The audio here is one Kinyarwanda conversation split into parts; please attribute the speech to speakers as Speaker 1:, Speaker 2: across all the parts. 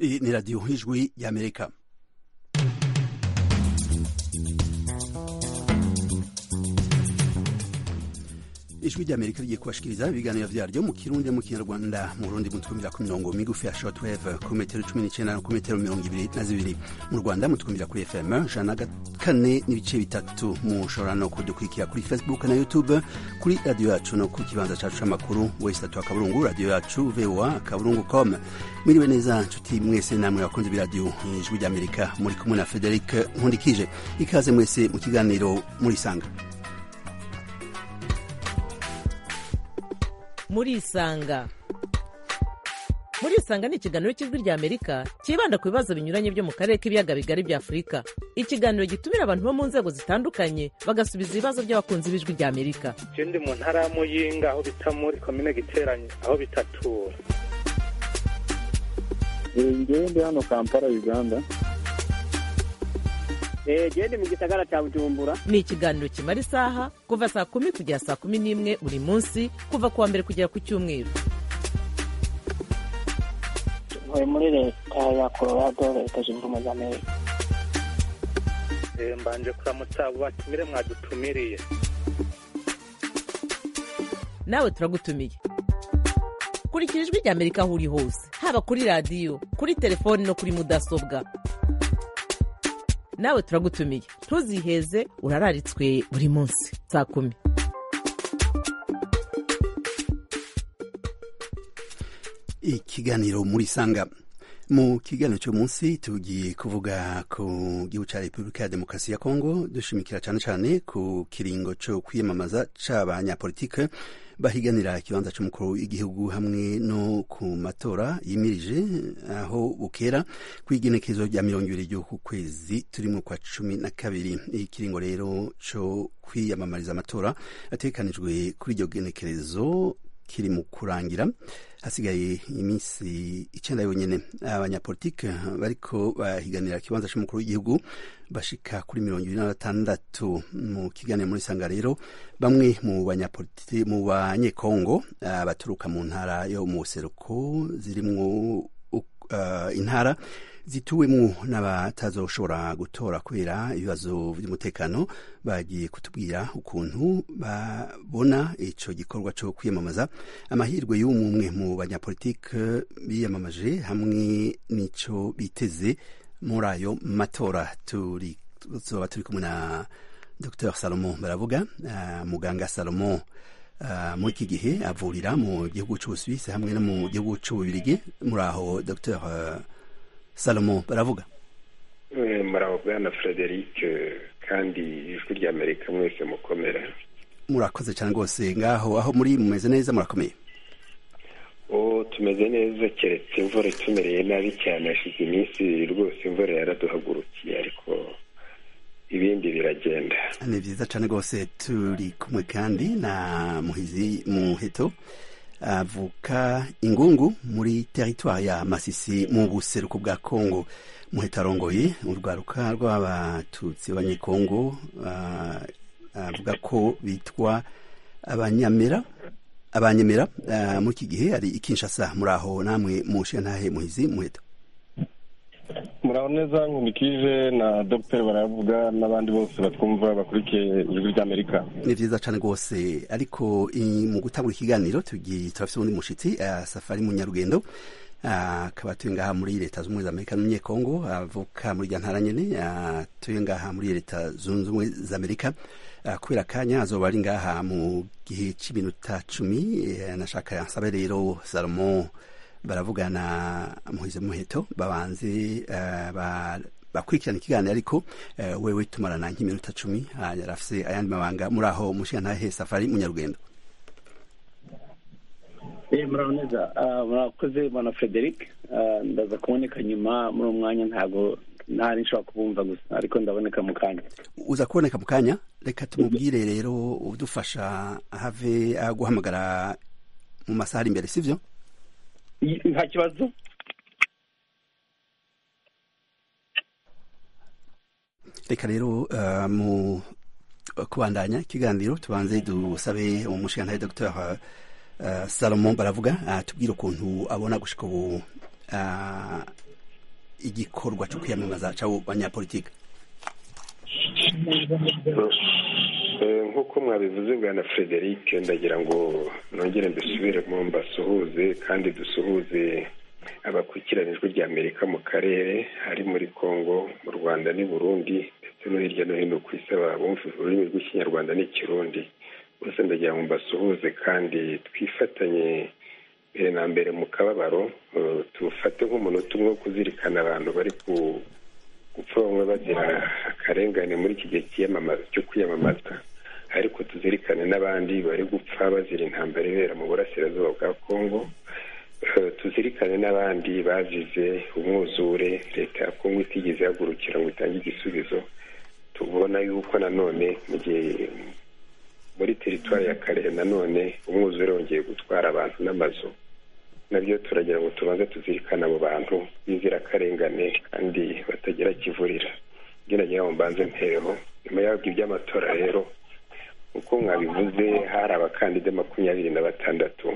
Speaker 1: Iyi ni radiyo nk'ijwi y'amerika ijwi ry'amerika rigiye kubashikiriza ibiganiro byaryo mu kirundi mu kinyarwanda mu rundi mutwumvira ku mirongo migufi ya shortwave ku metero cumi n'icyenda no ku metero mirongo ibiri na zibiri mu rwanda mutwumvira kuri fm ijana na kane n'ibice bitatu mushobora no kudukurikira kuri facebook na youtube kuri radiyo yacu no ku kibanza cyacu cy'amakuru wese atatu akaburungu radiyo yacu voa akaburungu com mwiriwe neza nshuti mwese namwe bakunze b'iradiyo ijwi ry'amerika muri kumwe na frederic nkundikije ikaze mwese mu kiganiro murisanga
Speaker 2: murisanga murisanga ni ikiganiro cy'ijwi rya amerika cyibanda ku bibazo binyuranye byo mu karere k'ibiyaga bigari bya afurika ikiganiro gitumira abantu bo mu nzego zitandukanye bagasubiza ibibazo by'abakunzi b'ijwi rya amerika
Speaker 3: icyo ndi mu ntara ya muyinga aho bita muri komine giteranye aho bitatura
Speaker 4: ngewe ndi hano kampala uganda
Speaker 5: genda mu gisagara cya bujumbura
Speaker 2: ni ikiganiro kimara isaha kuva saa kumi kugera saa kumi n'imwe buri munsi kuva ku wa mbere kugera ku cyumweru
Speaker 6: tuvuye muri leta ya colorado leta zunze ubumwe za amerika
Speaker 3: mbanje kuramutsa abo batumire mwadutumiriye
Speaker 2: nawe turagutumiye kurikira ijwi rya amerika aho uri hose haba kuri radiyo kuri telefoni no kuri mudasobwa nawe turagutumiye ntuziheze urararitswe buri munsi saa kumi
Speaker 1: ikiganiro muri sanga mu kiganiro cy'uyu munsi tugiye kuvuga ku gihugu cya repubulika ya demokarasi ya kongo dushimikira cyane cyane ku kiringo cyo kwiyamamaza cy'abanyapolitike bahiganira ikibanza cy'umukuru w'igihugu hamwe no ku matora yimirije aho bukera ku igenekerezo rya mirongo ibiri ry'uku kwezi turi mu kwa cumi na kabiri ikiringo rero cyo kwiyamamariza amatora atekanijwe kuri iryo genekerezo kiri mu kurangira hasigaye iminsi icyenda yonyine abanyapolitike bariko bahiganira ikibanza cy'umukuru w'igihugu bashika kuri mirongo ibiri na batandatu mu kiganiro muri sanga rero bamwe mu banyapolitike mu banyekongo baturuka mu ntara yo mu buseruko zirimwo uh, intara zituwemo n'abatazoshobora gutora kubera ibibazo by'umutekano bagiye kutubwira ukuntu babona icyo gikorwa cyo kwiyamamaza amahirwe y'umwe mu banyapolitike biyamamaje hamwe n'icyo biteze muri ayo matora tuzoba turi kumwe na dr salomo baravuga uh, muganga salomo muri iki gihe avurira mu gihugu cy'ubusuwisi hamwe no mu gihugu cy'ububirigi muri aho dr salomo baravuga
Speaker 7: muravuga na frederic kandi ijwi rya amerika mwese mukomera
Speaker 1: murakoze cyane rwose ngaho aho muri mumeze neza murakomeye
Speaker 7: ubu tumeze neza keretse imvura itumereye nabi cyane hashize iminsi rwose imvura yaraduhagurukiye ariko ibindi biragenda
Speaker 1: ni byiza cyane rwose turi kumwe kandi na muhizi muheto avuka ingungu muri teritwari ya masisi mu buseruko bwa kongo muheto arongoye urwaruka rw'abatutsi b'abanyekongo avuga ko bitwa abanyamera abanyemera muri iki gihe hari ikinshasa muri aho namwe mushe ntahe muhizi muheto
Speaker 4: muraho neza nkundikije na dogiteri baravuga n'abandi bose batwumva bakurikiye ijwi ry'amerika
Speaker 1: ni byiza cyane rwose ariko mu gutanga ikiganiro turafite undi mushyitsi safari munyarugendo akaba atuye ngaha muri leta zunze ubumwe za amerika n'umunyekongo avuka muri irya ntara nyine atuye ngaha muri leta zunze ubumwe za amerika kubera akanya azoba ari ngaha mu gihe cy'iminota cumi nashaka nsabe rero salomo baravugana muhize muheto babanze bakurikirana ikiganiro ariko wewe tumarana nk'iminota cumi yarafise ayandi mabanga muri aho mushiya ntahe safari munyarugendo
Speaker 5: muraho neza murakoze bana frederic ndaza kuboneka nyuma muri umwanya ntabwo nta nishobora kubumva gusa ariko ndaboneka mu kanya
Speaker 1: uza kuboneka mu kanya reka tumubwire rero udufasha have guhamagara mu masaha ari imbere sibyo
Speaker 5: nta kibazo
Speaker 1: reka rero mu kubandanya ikiganiro tubanze dusabe umushinga dr salomo baravuga tubwire ukuntu abona gushika ubu igikorwa cyo kwiyamamaza cy'abo banyapolitiki
Speaker 7: nk'uko mwabivuze bwa na frederic ndagira ngo nongere mbisubire mu mbasuhuze kandi dusuhuze abakurikiranijwe rya amerika mu karere hari muri congo mu rwanda n'i burundi ndetse no hirya no hino ku isi bumva ururimi rw'ikinyarwanda n'ikirundi bose ndagira ngo mbasuhuze kandi twifatanye mbere na mbere mu kababaro tufate nk'umunota umwe wo kuzirikana abantu bari ku gupfa bamwe bagira akarengane muri iki gihe cy'iyamamaza cyo kwiyamamaza ariko tuzirikane n'abandi bari gupfa bazira intambara ibera mu burasirazuba bwa kongo tuzirikane n'abandi bazize umwuzure leta ya kongo itigeze ihagurukira ngo itange igisubizo tubona yuko nanone mu gihe muri teritwari ya karehe nanone umwuzure wongeye gutwara abantu n'amazu nabyo turagira ngo tubanze tuzirikane abo bantu b'inzirakarengane kandi batagira kivurira ngira ngo mbanze mpereho nyuma y'abwo iby'amatora rero uko mwabivuze hari abakandida makumyabiri na batandatu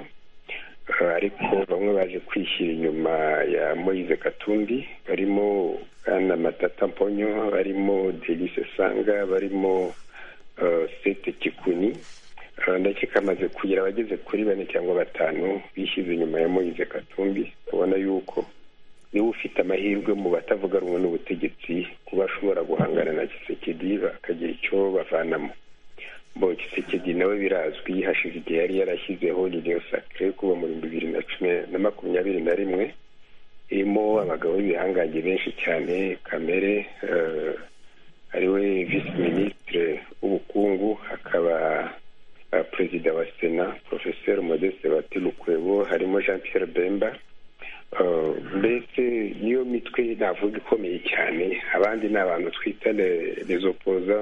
Speaker 7: ariko bamwe baje kwishyira inyuma ya moyize katumbi barimo bwana matata mponyo barimo delise sanga barimo sete kikuni ndetse kamaze kugira abageze kuri bane cyangwa batanu bishyize inyuma ya moyize katumbi ubona yuko niba ufite amahirwe mu batavuga rumwe n'ubutegetsi kuba ashobora guhangana na gisekedi bakagira icyo bavanamo bo gisekedi nawe birazwi hashize igihe yari yarashyizeho ririyo sakire kuva mu bihumbi bibiri na cumi na makumyabiri na rimwe irimo abagabo b'ibihangange benshi cyane kamere ariwe visi minisitire w'ubukungu hakaba perezida wa sena porofeseri modeste batirukwebo harimo jean Pierre bemba mbese niyo mitwe navuga ikomeye cyane abandi ni abantu twita rezopoza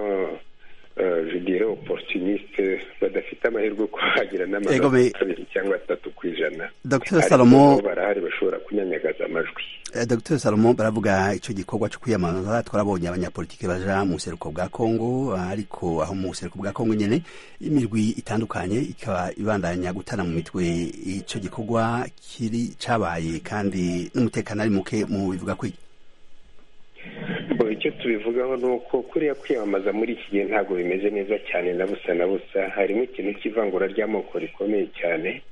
Speaker 7: judire oporutuniste badafite amahirwe yo kuhagira n'amanota kabiri cyangwa atatu ku ijana ariko barahari bashobora kunyanyagaza amajwi
Speaker 1: dr salomo baravuga icyo gikorwa cyo kwiyamamaza twarabonye abanyapolitiki baja mu buseruko bwa kongo ariko aho mu buseruko bwa kongo nyine imirwi itandukanye ikaba ibandanya gutana mu mitwe icyo gikorwa kiri cabaye kandi n'umutekano ari muke mu bivuga kwi
Speaker 7: icyo tubivugaho ni uko kuriya kwiyamamaza muri iki gihe ntabwo bimeze neza cyane na busa na busa harimo ikintu cy'ivangura ry'amoko rikomeye cyane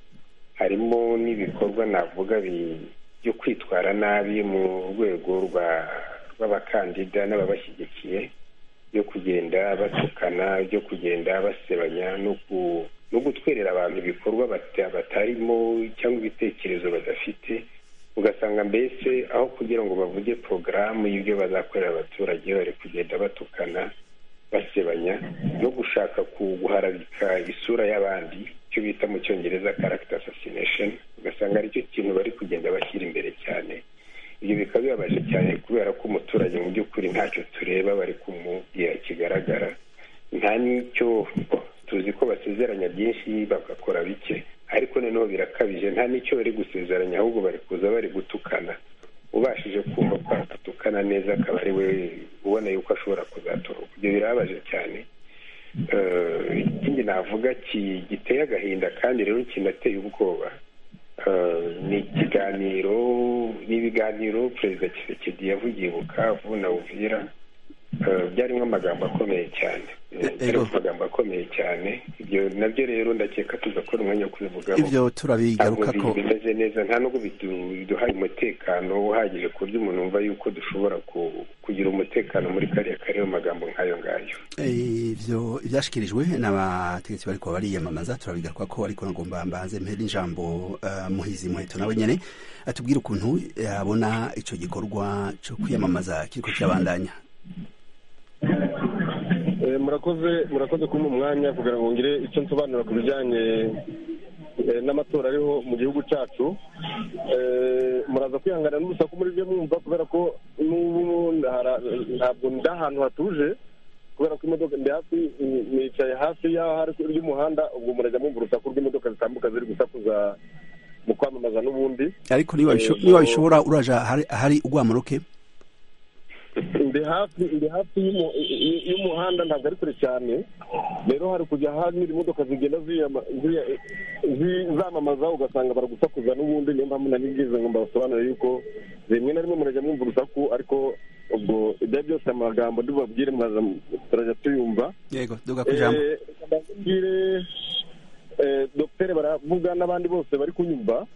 Speaker 7: harimo n'ibikorwa navuga byo kwitwara nabi mu rwego rw'abakandida n'ababashyigikiye byo kugenda batukana byo kugenda basebanya no gutwerera abantu ibikorwa batarimo cyangwa ibitekerezo badafite ugasanga mbese aho kugira ngo bavuge porogaramu y'ibyo bazakorera abaturage bari kugenda batukana basebanya no gushaka guharabika isura y'abandi icyo bita mu cyongereza karagita asasinesheni ugasanga aricyo kintu bari kugenda bashyira imbere cyane ibyo bikaba bibabaje cyane kubera ko umuturage mu by'ukuri ntacyo tureba bari kumubwira kigaragara nta n'icyo tuzi ko basezeranya byinshi bagakora bike ariko noneho birakabije nta n'icyo bari gusezeranya ahubwo bari kuza bari gutukana ubashije kumva ko atukana neza akaba ari we ubona yuko ashobora kuzatorwa ibyo birababaje cyane ikindi navuga giteye agahinda kandi rero kinateye ubwoba ni ikiganiro n'ibiganiro perezida kisekedi yavugiye bukavu na uvira byarimo amagambo akomeye cyane amagambo akomeye cyane ibyo nabyo rero ndakeka tuzakora umwanya wo kubivugaho
Speaker 1: ibyo turabigaruka ko
Speaker 7: bimeze neza nta nubwo biduhaye umutekano uhagije ku buryo umuntu wumva yuko dushobora kugira umutekano muri kariya kariya magambo nk'ayo ngayo
Speaker 1: ibyo ibyashyikirijwe n'abategetsi bari kuba bariyamamaza turabigaruka ko ariko nagomba mbanze mpera ijambo muhizi muheto nawe nyine atubwira ukuntu yabona icyo gikorwa cyo kwiyamamaza kiriko kirabandanya
Speaker 4: murakoze murakoze kumpa umwanya kugira ngo ngire icyo nsobanura ku bijyanye n'amatora ariho mu gihugu cyacu muraza kwihangana n'urusaku muri byo mwumva kubera ko n'ubu ntabwo ndi ahantu hatuje kubera ko imodoka ndi hafi nicaye hafi y'aho hari ry'umuhanda ubwo murajya mwumva urusaku rw'imodoka zitambuka ziri gusakuza mu kwamamaza n'ubundi
Speaker 1: ariko niba bishobora uraja ahari ugwamuruke
Speaker 4: ndi hafi ndi hafi y'umu- y- y'umuhanda ntabwo ari kure cyane rero hari kujya hanyura imodoka zigenda ziyama- ziya- zi- zamamaza ugasanga baragusakuza n'ubundi niyo mpamvu nari ngize ngo mbasobanurire yuko rimwe na rimwe murajya mwumva urusaku ariko ubwo ibyo ari byose amagambo ndibabwire muraza turajya tuyumva
Speaker 1: yego duga ku ijambo
Speaker 4: Eh, ndababwire eh, dogiteri baravuga n'abandi bose bari kunyumva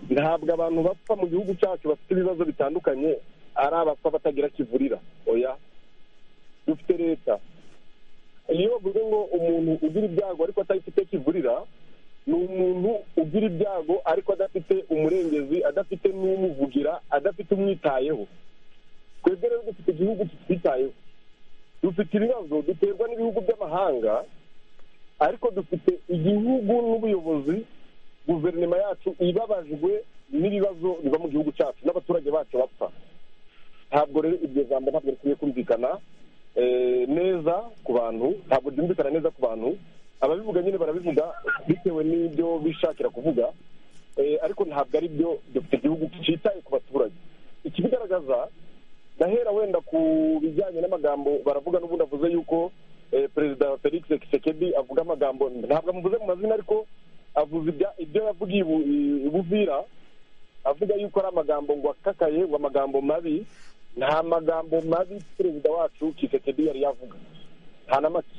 Speaker 4: ntabwo abantu bapfa mu gihugu cyacu bafite ibibazo bitandukanye ari abapfa batagira kivurira oya dufite leta iyo bavuze ngo umuntu ugira ibyago ariko atafite kivurira ni umuntu ugira ibyago ariko adafite umurengezi adafite n'umuvugira adafite umwitayeho twebwe rero dufite igihugu kititayeho dufite ibibazo duterwa n'ibihugu by'amahanga ariko dufite igihugu n'ubuyobozi guverinoma yacu ibabajwe n'ibibazo biva mu gihugu cyacu n'abaturage bacu bapfa ntabwo rero iryo jambo ntabwo rikwiye kumvikana eh, neza ku bantu ntabwo ryumvikana neza ku bantu ababivuga nyine barabivuga bitewe n'ibyo bishakira kuvuga Eh, ariko ntabwo ari byo dufite igihugu cyitaye ku baturage ikibigaragaza ndahera wenda ku bijyanye n'amagambo baravuga n'ubundi avuze yuko eh, perezida felix kisekedi avuga amagambo ntabwo amuvuze mu mazina ariko avuze ibya- ibyo yavugiye i Bu- i buvira avuga yuko ari amagambo ngo akakaye ngo amagambo mabi nta magambo mabi perezida wacu kisekedi yari yavuga nta na make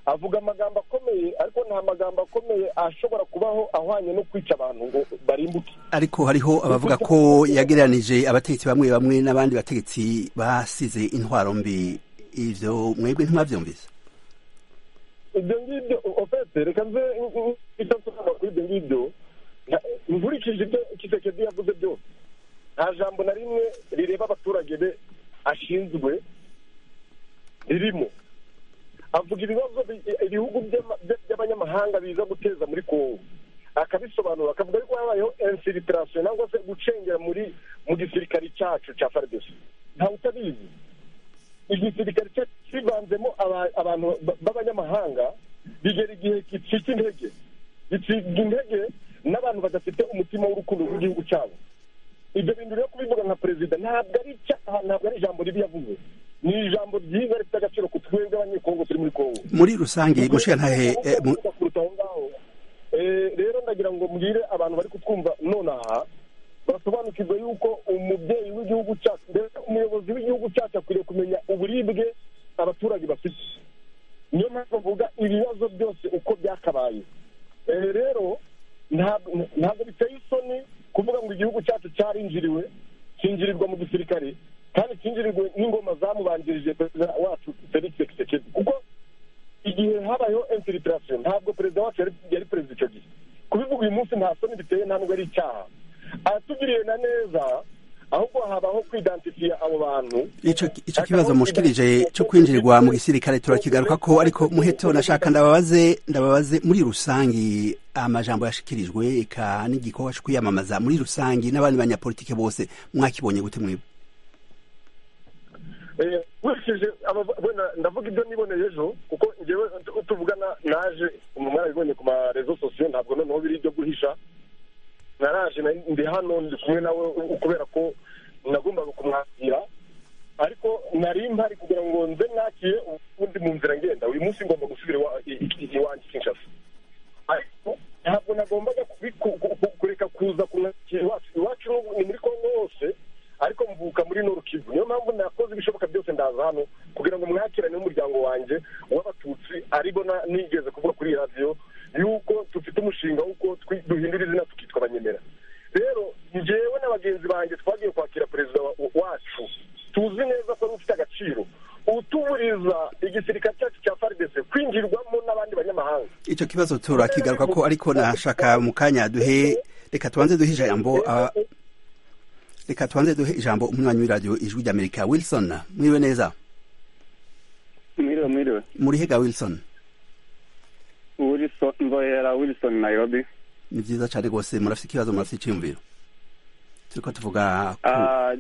Speaker 4: avuga amagambo akomeye ariko nta magambo akomeye ashobora kubaho ahwanye no kwica abantu ngo barimbuke
Speaker 1: ariko hariho abavuga ko yagereranije abategetsi bamwe bamwe n'abandi bategetsi basize intwaro mbi ivyo mwebwe ntibavyumvise
Speaker 4: ibyo ngibyo ofete reka nze icyo nsobanura kuri ibyo ngibyo nka- nkurikije ibyo kisekedi yavuze byose nta jambo na rimwe rireba abaturage be ashinzwe ririmo avuga ibibazo bi- ibihugu by'ama- by- by'abanyamahanga biza guteza muri kongo akabisobanura akavuga yuko habayeho infiltration cyangwa se gucengera muri mu gisirikare cyacu cya fardc ntawe utabizi igisirikare cyacu kivanzemo aba- abantu ba- b'abanyamahanga bigera igihe gicika intege gicika intege n'abantu badafite umutima w'urukundo rw'igihugu cyabo ibyo bintu rero kubivuga nka perezida ntabwo ari icyaha ntabwo ari ijambo ribi yavuze ni ijambo ryiza rifite agaciro ku twebwe abanyekongo turi muri kongo
Speaker 1: muri rusange mushikanahe eh, mu-
Speaker 4: kuruta aho ngaho Eh, rero ndagira ngo mbwire abantu bari kutwumva nonaha basobanukirwe yuko umubyeyi w'igihugu cyacu ndetse umuyobozi w'igihugu cyacu akwiriye kumenya uburibwe abaturage bafite niyo mpamvu bavuga ibibazo byose uko byakabaye Eh, rero ntabwo ntabwo biteye isoni kuvuga ngo igihugu cyacu cyarinjiriwe cyinjirirwa mu gisirikare kandi cyinjirirwe n'ingoma zamubanjirije perezida wacu felix kisekedi kuko igihe habayeho infiltration ntabwo perezida wacu yari- yari perezida icyo gihe kubivuga uyu munsi nta soni biteye nta nubwo ari icyaha aratugiriye na neza ahubwo habaho kwidansifiya abo bantu
Speaker 1: ico ico kibazo mushikirije cyo kwinjirirwa mu gisirikare turakigaruka ko ariko muheto nashaka ndababaze ndababaze muri rusange amajambo yashikirijwe eka n'igikorwa cyo kwiyamamaza muri rusange n'abandi banyapolitike bose mwakibonye gute mwebwe
Speaker 4: Eh, nkurikije abava- wenda ndavuga ibyo niboneye ejo kuko ngewe ut- tuvugana naje mwarabibonye ku marezo sosiyo ntabwo noneho biri ibyo guhisha naraje nari- ndi hano ndi kumwe nawe u- kubera ko nagombaga kumwakira ariko nari mpari kugira ngo nze mwakire ubundi mu nzira ngenda uyu munsi ngomba gusubira iwa- i- i- iwanjye kinshasa ariko ntabwo nagombaga kubi- ku- ku- ku- kureka kuza kumwakira iwacu iwacu n'ubu ni muri kongo hose ariko mvuka muri norukivu niyo mpamvu nakoze ibishoboka byose ndaza hano kugira ngo mwakirane n'umuryango wanjye w'abatutsi aribo na- nigeze kuvuga kuri iyi radiyo yuko dufite umushinga w'uko twi- duhindura izina tukitwa abanyemera rero njyewe na bagenzi banjye twagiye kwakira perezida wa- wacu tuzi neza ko ari ufite agaciro utuburiza igisirikare cyacu cya faridese kwinjirwamo n'abandi banyamahanga
Speaker 1: ico kibazo turakigaruka ko ariko nashaka mu kanya duhe reka tubanze duhe ijambo aba- reka tubanze duhe ijambo umunywanyi w'iradiyo ijwi ry'amerika wilson mwiriwe neza
Speaker 5: mwiriwe mwiriwe
Speaker 1: murihega wilson
Speaker 5: wilson mbohera wilson nairobi
Speaker 1: ni vyiza cane rwose murafise ikibazo murafise iciyumviro turiko tuvuga ku-
Speaker 5: Ah,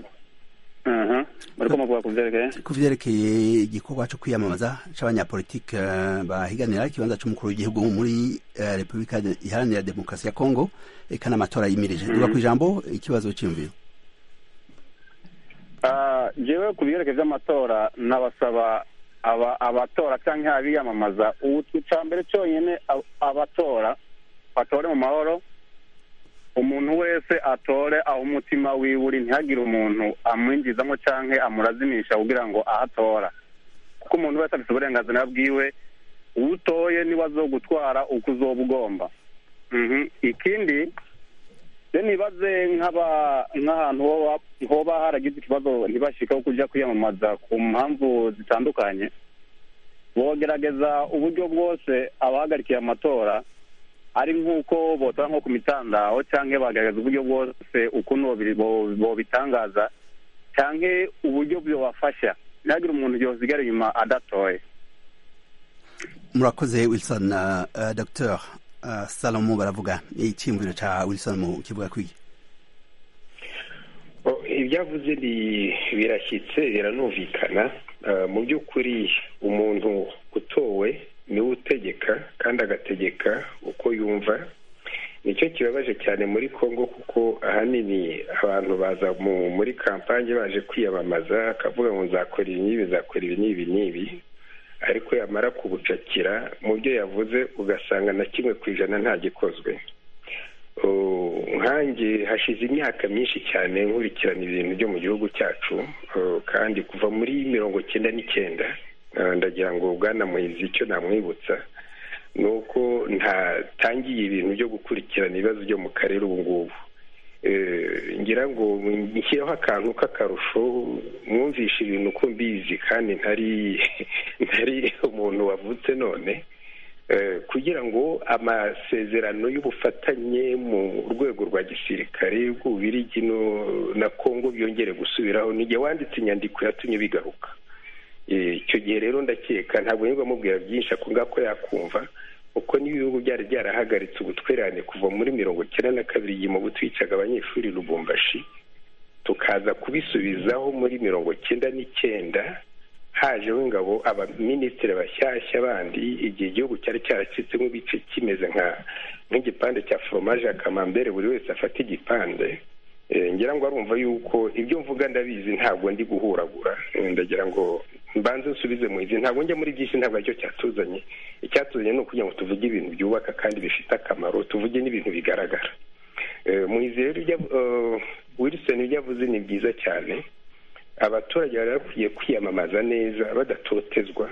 Speaker 5: aha. bariko muvuga ku byerekeye
Speaker 1: ku vyerekeye igikorwa co kwiyamamaza c'abanyapolitike eh, bahiganira ikibanza c'umukuru w'igihugu muri eh, repubulika de- iharanira demokarasi ya kongo eka n'amatora yimirije duga ku ijambo ikibazo c'iyumviro
Speaker 8: ngewe ku biyerekeye by'amatora nabasaba aba- abatora cyangwa abiyamamaza ubu icambere cyonyine ab- abatora batore mu mahoro umuntu wese atore aho umutima wiwe uri ntihagire umuntu amwinjizamo cyangwa amurazimisha kugira ngo ahatora kuko umuntu wese afite uburenganzira bwiwe utoye niwe azogutwara uko uzoba ugomba Mhm. ikindi rero nibaze nk'aba- nk'ahantu hoba- hoba haragize ikibazo ntibashikeho kujya kwiyamamaza ku mpamvu zitandukanye bogerageza uburyo bwose abahagarikiye amatora ari nk'uko botora nko ku mitandao cyangwa bagaragaza uburyo bwose ukuntu bobi- bo- bobitangaza cyangwa uburyo bubafasha ntihagire umuntu yosigara inyuma adatoye
Speaker 1: murakoze wilson uh, uh, dr uh, salomo baravuga icyiyumviro cya wilson mu kivuga kwigi
Speaker 7: O, ibyavuze bi- birashyitse biranumvikana Ah, mu by'ukuri umuntu utowe niwe utegeka kandi agategeka uko yumva nicyo kibabaje cyane muri congo kuko ahanini abantu baza mu- muri kampanye baje kwiyamamaza akavuga ngo nzakora ibi n'ibi nzakora ibi n'ibi n'ibi ariko yamara kubucakira mu byo yavuze ugasanga na kimwe ku ijana nta gikozwe Uh, nkanjye hashize imyaka myinshi cyane nkurikirana ibintu byo mu gihugu cyacu uh, kandi kuva muri mirongo cyenda n'icyenda uh, ndagira ngo bwana muhizi icyo namwibutsa ni uko ntatangiye ibintu byo gukurikirana ibibazo byo mu karere ubu ngubu Eh, ngira ngo nshyireho akantu k'akarusho mwumvishe ibintu uko mbizi kandi ntari ntari umuntu wavutse none Eh, kugira ngo amasezerano y'ubufatanye mu rwego rwa gisirikare bw'ububirigi no- na kongo byongere gusubiraho nijye wanditse inyandiko yatumye bigaruka Eh, icyo gihe rero ndakeka ntabwo nirwa mubwira byinshi ako ngako yakumva kuko n'ibihugu byari byarahagaritse ubutwererane kuva muri mirongo cyenda na kabiri igihe mu butwicaga abanyeshuri i lubumbashi tukaza kubisubizaho muri mirongo cyenda n'icyenda hajeho ingabo abaminisitiri bashyashya bandi igihe igihugu cyari cyaracitsemo ibice kimeze nka nk'igipande cya foromaje ya kamambere buri wese afata igipande Eh, ngira ngo arumva yuko ibyo mvuga ndabizi ntabwo ndi guhuragura Eh, ndagira ngo mbanze nsubize mu izi ntabwo njya muri byinshi ntabwo aricyo cyatuzanye icyatuzanye ni ukugira ngo tuvuge ibintu byubaka kandi bifite akamaro tuvuge n'ibintu bigaragara Eh, mu izi rero ibyo av- eh, wilson ibyo avuze ni byiza cyane abaturage bari bakwiye kwiyamamaza neza badatotezwa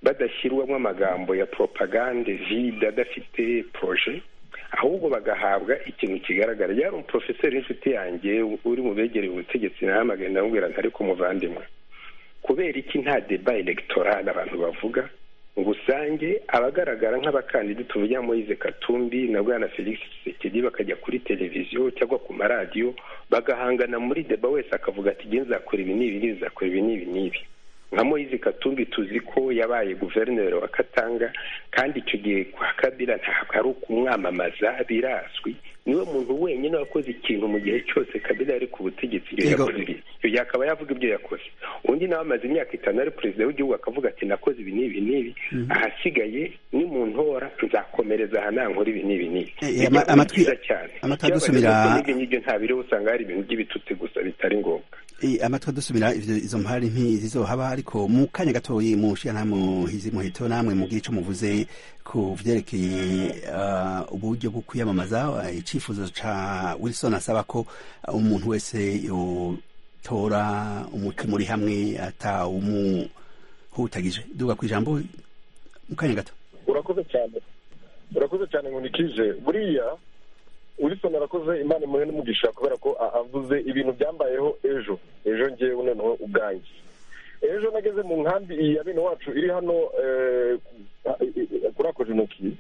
Speaker 7: badashyirwamo amagambo ya propagande vide adafite proje ahubwo bagahabwa ikintu kigaragara yari umuporofeseri w'inshuti yanjye uri mu begereye ubutegetsi nahamagaye ndamubwira nti ariko muvandimwe kubera iki nta deba elegitoral abantu bavuga ngo usange abagaragara nk'abakandida tuvugira moise katumbi na bwana felix tshisekedi bakajya kuri televiziyo cyangwa ku maradiyo bagahangana muri deba wese akavuga ati nge nzakora ibi n'ibi n'ibi nzakora ibi n'ibi n'ibi nka moise katumbi tuzi ko yabaye guverineri wa katanga kandi icyo gihe kwa kabira ntabwo ari ukumwamamaza birazwi niwe muntu wenyine wakoze ikintu mu gihe cyose kabira yari ku butegetsi ibyo
Speaker 1: Yego.
Speaker 7: yakoze ibi icyo gihe akaba yavuga ibyo yakoze undi nawe amaze imyaka itanu ari perezida w'igihugu akavuga ati nakoze ibi n'ibi n'ibi ahasigaye ni mu ntora nzakomereza aha nankora ibi n'ibi n'ibi
Speaker 1: Eh, eh,
Speaker 7: Bijya
Speaker 1: ama-
Speaker 7: kuba
Speaker 1: amatwi-
Speaker 7: byiza cyane
Speaker 1: amatwi
Speaker 7: Ikibabaje
Speaker 1: adusumira-
Speaker 7: ni uko n'ibyo ngibyo ntabiriho usanga hari ibintu by'ibitutsi gusa bitari ngombwa
Speaker 1: amatwi adusubira ivyo- izo mpari ntizizohaba ariko mu kanya gatoyi mushira ntamuhizi muheto namwe mubwire ico muvuze ku vyerekeye ah, uburyo bwo kwiyamamaza eh, icifuzo ca wilson asaba ko ah, umuntu wese yotora umutwe muri hamwe ata umuhutagije duga kw'ijambo mu kanya gato
Speaker 4: urakoze cyane urakoze cyane ngo nikije buriya wilson arakoze imana imuhe n'umugisha kubera ko a- avuze ibintu byambayeho ejo ejo ngewe noneho ubwanjye ejo nageze mu nkambi iyi ya bene wacu iri hano eh, kuri ako jenoki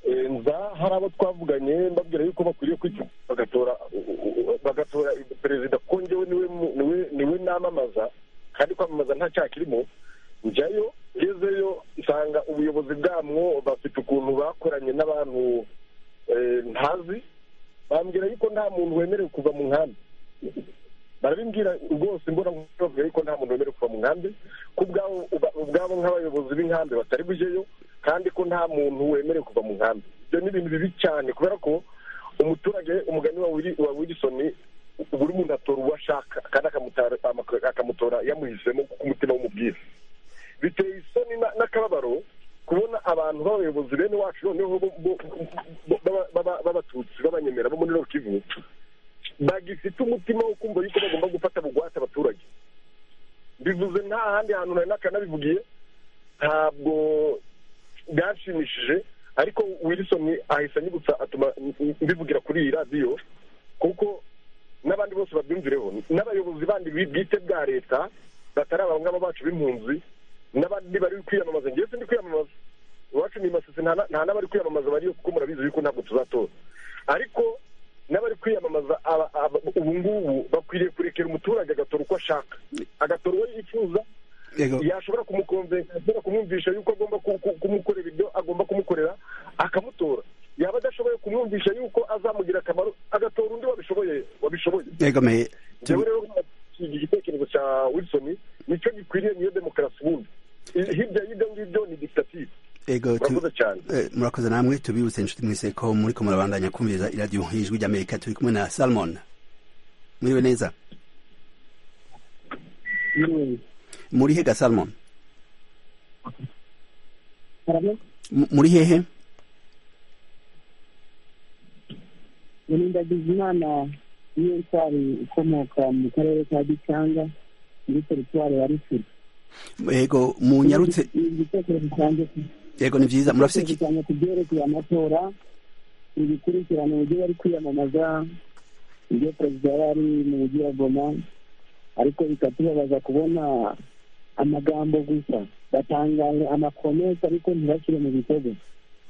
Speaker 4: Eh, nza hari abo twavuganye mbabwira yuko bakwiriye kwica bagatora u- u- bagatora perezida kuko njyewe niwe mu- niwe- niwe namamaza kandi kwamamaza nta cyaha kirimo njyayo ngezeyo nsanga ubuyobozi bwamwo bafite ukuntu bakoranye n'abantu eh, ntazi bambwira yuko nta muntu wemerewe kuva mu nkambi barabimbwira rwose mbona bavuga yuko nta muntu wemerewe kuva mu nkambi ko ubwabo uba- ubwabo nk'abayobozi b'inkambi batari bujeyo kandi ko nta muntu wemerewe kuva mu nkambi ibyo ni ibintu bibi cyane kubera ko umuturage umugani wa Willy- wa wilisoni buri muntu atora uwo ashaka kandi akamutora akamutora yamuhisemo kuko umutima w'umubwira biteye isoni na- n'akababaro kubona abantu b'abayobozi bene wacu noneho bo- bo- bo- baba- baba- b'abatutsi b'abanyemera bo muri Nord Kivu bagifite umutima wo kumva yuko bagomba gufata bugwate abaturage bivuze nta handi hantu nari nakanabivugiye ntabwo byanshimishije ariko wilson ahise anyibutsa atuma mbivugira kuri iyi radiyo kuko n'abandi bose babyumvireho n'abayobozi bandi bi- bwite bwa leta batari aba ngaba bacu b'impunzi n'abandi bari kwiyamamaza ngewe sindi kwiyamamaza iwacu ni masisi nta na- nta n'abari kwiyamamaza bariyo kuko murabizi yuko ntabwo tuzatora ariko n'abari kwiyamamaza aba- aba- ubu ngubu bakwiriye kurekera umuturage agatora uko ashaka agatora uwo yifuza
Speaker 1: Yego.
Speaker 4: yashobora kumukonvensa ashobora kumwumvisha yuko agomba ku- ku- kumukorera ibyo agomba kumukorera akamutora yaba adashoboye kumwumvisha yuko azamugira akamaro agatora undi wabishoboye wabishoboye
Speaker 1: yegomeye
Speaker 4: njyewe rero iki gitekerezo cya wilson nicyo gikwiriye niyo demokarasi ubundi I- hirya y'ibyo ngibyo ni dikitative
Speaker 1: Ego, tu-
Speaker 4: murakoze cyane
Speaker 1: eh, murakoze namwe tubibutse inshuti mwese ko muri ko murabandanya kumviriza iradiyo y'ijwi ry'amerika turi kumwe na salmon muriwe neza muri hehe ga salmon M- muri hehe
Speaker 8: ndagize imana niyo ntwari ikomoka mu karere ka gicanga muri teritwari ya rufuro
Speaker 1: yego munyarutse
Speaker 8: ni igitekerezo cyanjye ku-
Speaker 1: yego ni byiza murafite iki
Speaker 8: cyane ku byerekeye amatora ibikurikirana uburyo bari kwiyamamaza ibyo perezida yari mu mujyi wa goma ariko bikatubabaza kubona amagambo gusa batangaje amakomesi ariko ntibashyire mu bitego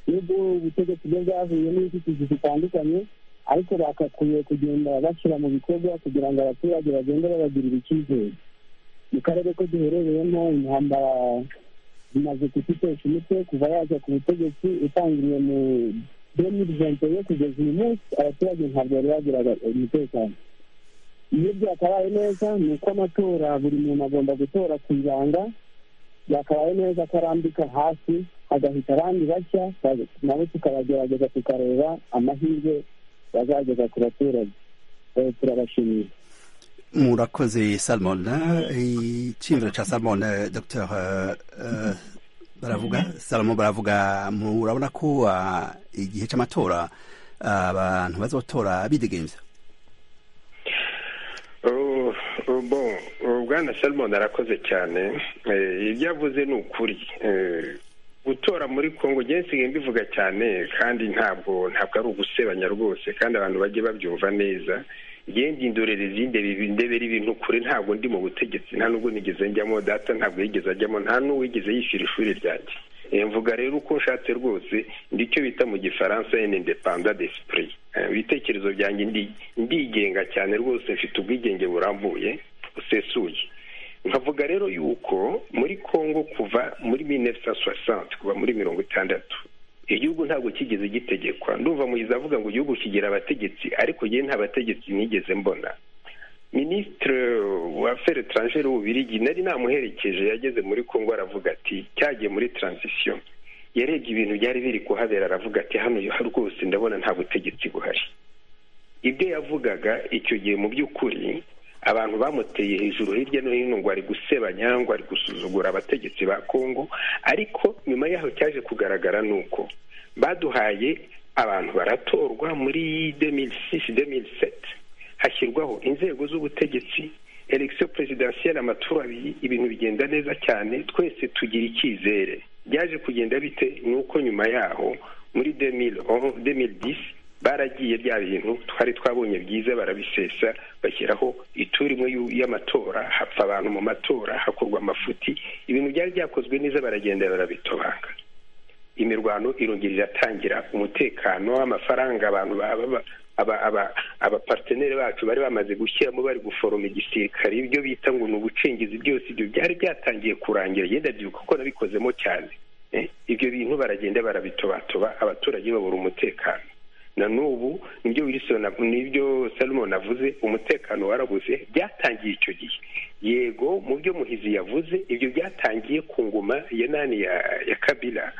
Speaker 8: nubwo ubutegetsi bwo bwavuye n'inzitizi zitandukanye ariko bagakwiye kugenda bashyira mu bikorwa kugira ngo abaturage bagende babagirira icyizere mu karere ko duherereyemo intambara imaze kututesha umutwe kuva yaza ku butegetsi itangiriye mu demirijanto yo kugeza uyu munsi abaturage ntabwo bari bagiraga umutekano iyo byakabaye neza ni uko amatora buri muntu agomba gutora ku ibanga byakabaye neza ko arambika hasi agahita abandi bashya ba- nabo tukabagerageza tukareba amahirwe bazageza ku baturage Eh, turabashimiye
Speaker 1: murakoze salmon icyiyumviro cya salmon eh, dr eh, eh, baravuga salomon baravuga murabona ko ah, igihe cy'amatora ah, abantu bazotora bidegembya
Speaker 7: Oh, oh, bon oh, bwana salmon arakoze cyane Eh, ibyo avuze ni ukuri Eh, gutora muri congo njyewe nsigaye mbivuga cyane kandi ntabwo ntabwo ari ugusebanya rwose kandi abantu bajye babyumva neza njyewe ndindorerezi ndebe- ndebera ibintu kure ntabwo ndi mu butegetsi nta nubwo nigeze njyamo data ntabwo yigeze ajyamo nta n'uwigeze yishyura ishuri ryanjye Eh, mvuga rero uko nshatse rwose ndicyo bita mu gifaransa independa d'esprit Eh, ibitekerezo byanjye ndi- ndigenga cyane rwose mfite ubwigenge burambuye busesuye nkavuga rero yuko muri congo kuva muri 1960 kuva muri mirongo itandatu igihugu ntabwo kigeze gitegekwa ndumva muyiza avuga ngo igihugu kigira abategetsi ariko njyewe nta bategetsi nigeze mbona minisitiri wa feri etrangere w'ububirigi nari namuherekeje yageze muri congo aravuga ati cyagiye muri transisiyo yarebye ibintu byari biri kuhabera aravuga ati hano rwose ndabona nta butegetsi buhari ibyo yavugaga icyo gihe mu by'ukuri abantu bamuteye hejuru hirya no hino ngo ari gusebanya ngo ari gusuzugura abategetsi ba kongo ariko nyuma yaho cyaje kugaragara ni uko baduhaye abantu baratorwa muri 2006 2007 hashyirwaho inzego z'ubutegetsi election presidentielle amatora abiri ibintu bigenda neza cyane twese tugira icyizere byaje kugenda bite ni uko nyuma yaho muri 2011, 2010 baragiye bya bintu twari twabonye byiza barabisesa bashyiraho ituri imwe y'u- y'amatora hapfa abantu mu matora hakorwa amafuti ibintu byari byakozwe neza baragenda barabitobanga imirwano irongera iratangira umutekano amafaranga abantu baba ba- aba- aba- abaparteneri bacu bari bamaze gushyiramo bari guforoma igisirikare ibyo bita ngo ni ubucengezi byose ibyo byari byatangiye kurangira yenda byuka ko nabikozemo cyane Eh, ibyo bintu baragenda barabitobatoba abaturage babura umutekano na n'ubu nibyo Wilson av- nibyo Salomon avuze umutekano warabuze byatangiye icyo gihe yego mu byo muhizi yavuze ibyo byatangiye ku ngoma ya nani ya, ya Kabila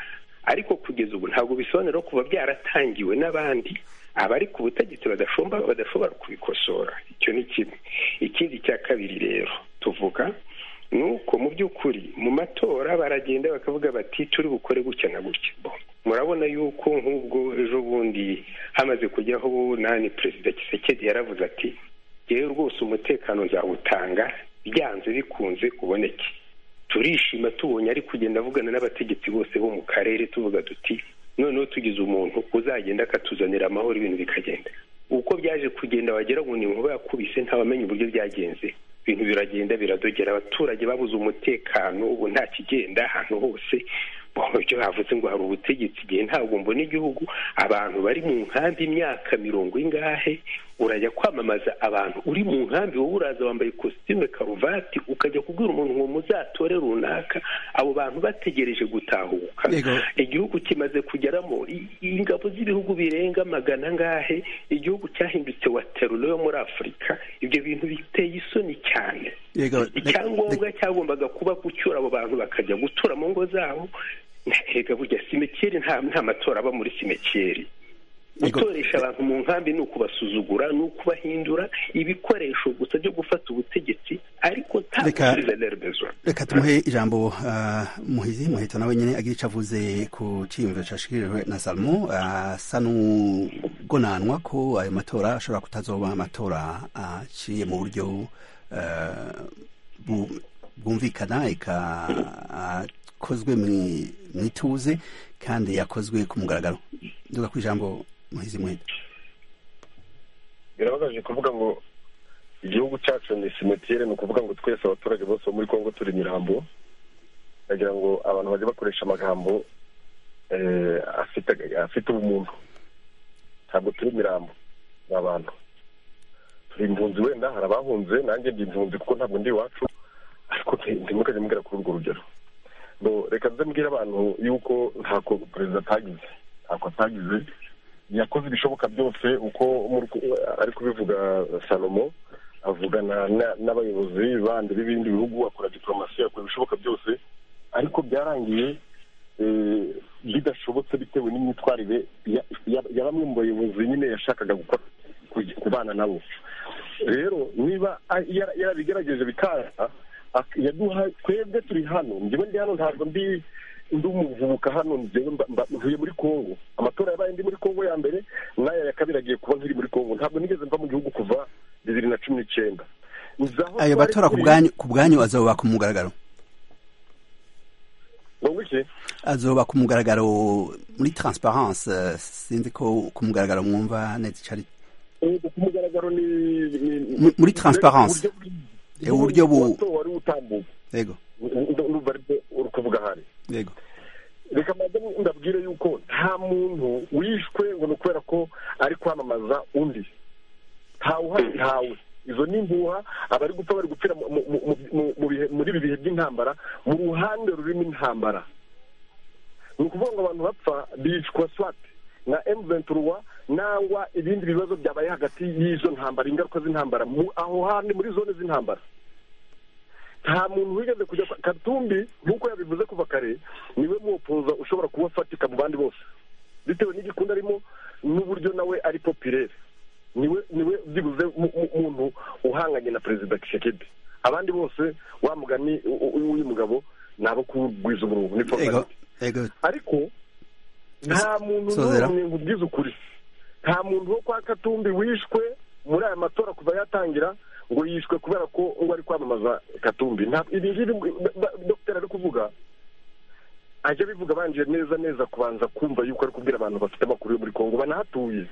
Speaker 7: ariko kugeza ubu ntabwo bisobanura kuba byaratangiwe n'abandi abari ku butegetsi badashobora kubikosora icyo ni kimwe ikindi cya kabiri rero tuvuga ni uko mu by'ukuri mu matora baragenda bakavuga bati turi bukore gutya na gutya murabona yuko nk'ubwo ejo bundi hamaze kujyaho nani perezida kisekedi yaravuze ati yewe rwose umutekano nzawutanga byanze bikunze uboneke turishima tubonye ari kugenda avugana n'abategetsi bose bo mu karere tuvuga tuti noneho tugize umuntu uzagenda akatuzanira amahoro ibintu bikagenda uko byaje kugenda wagera ngo ni inkuba yakubise ntawamenya uburyo byagenze ibintu biragenda biradogera abaturage babuze umutekano ubu nta kigenda ahantu hose ibyo bavuze ngo hari ubutegetsi igihe ntabwo mbona igihugu abantu bari mu nkambi imyaka mirongo ingahe urajya kwamamaza abantu uri mu nkambi wowe uraza wambaye ikositimu karuvati ukajya kubwira umuntu ngo muzatore runaka abo bantu bategereje gutahuka igihugu kimaze kugeramo ingabo z'ibihugu birenga magana angahe igihugu cyahindutse wa teruro yo muri afurika ibyo bintu biteye isoni cyane icyangombwa cyagombaga kuba gucyura abo bantu bakajya gutura mu ngo zabo ntahega burya simekeri nta matora aba muri simekeri gutoresha abantu mu nkambi ni ukubasuzugura ni ukubahindura ibikoresho gusa byo gufata ubutegetsi ariko nta rezo
Speaker 1: reka tumuhe ijambo muhizi muhita nawe nyine agira icyo avuze ku cyiyumviro cyashyikirijwe na salomo asa n'ugonanwa ko ayo matora ashobora kutazoba amatora aciye mu buryo bwumvikana yakozwe mu ituze kandi yakozwe ku mugaragaro nduga ku ijambo muhizi muhita
Speaker 4: birababaje kuvuga ngo igihugu cyacu ni simotire ni ukuvuga ngo twese abaturage bose bo muri congo turi imirambo ndagira ngo abantu bajye bakoresha amagambo afite ubumuntu ntabwo turi imirambo ni abantu turi impunzi wenda hari abahunze nanjye ndi impunzi kuko ntabwo ndi iwacu ariko ntimukajya mubwira kuri urwo rugero reka nze mbwire abantu yuko ntako perezida atagize ntako atagize yakoze ibishoboka byose uko ari kubivuga salomo avugana n'abayobozi bandi b'ibindi bihugu akora diporomasi akora ibishoboka byose ariko byarangiye bidashobotse bitewe n'imyitwarire ya bamwe mu bayobozi nyine yashakaga kubana nabo rero niba yarabigerageje bikaza yaduha twebwe turi hano njyewe ndi hano ntabwo ndi ndi umuvubuka hano njyewe mvuye muri congo amatora yabaye ndi muri congo ya mbere n'aya ya kabiri agiye kuba nkiri muri congo ntabwo nigeze mva mu gihugu kuva bibiri na cumi n'icyenda
Speaker 1: ayo matora ku bwanyu azoba ku mugaragaro azoba ku mugaragaro muri transparence sinzi ko ku mugaragaro mwumva neza icyo ari
Speaker 4: ku mugaragaro ni
Speaker 1: muri transparence uburyo bu
Speaker 4: wari utambuka
Speaker 1: yego
Speaker 4: urumva aribyo uri kuvuga ahari
Speaker 1: yego
Speaker 4: reka mbanze ndabwire yuko nta muntu wishwe ngo ni ukubera ko ari kwamamaza undi ntawe uhari ntawe izo ni imbuha abari gupfa bari gupfira muri ibi bihe by'intambara mu ruhande rurimo intambara ni ukuvuga ngo abantu bapfa bicwa swate na emuventuruwa nangwa ibindi bibazo byabaye hagati y'izo ntambara ingaruka z'intambara aho hantu muri zone z'intambara nta muntu wigeze kujya katumbi nk'uko yabivuze kuva kare niwe mwopoza ushobora kuba afatika mu bandi bose bitewe n'igikunda arimo n'uburyo nawe ari popirere niwe niwe byibuze umuntu uhanganye na perezida kisekedi abandi bose wa mugani w'uyu mugabo ni abo kugwiza uburungu ni foromati ariko nta muntu n'umwe nkubwiza ukuri nta muntu wo kwa katumbi wishwe muri aya matora kuva yatangira ngo yishwe kubera ko ngo ari kwamamaza katumbi ibi ngibi dogiteri ari kuvuga ajya abivuga abanje neza neza kubanza kumva yuko ari kubwira abantu bafite amakuru yo muri kongo banahatuye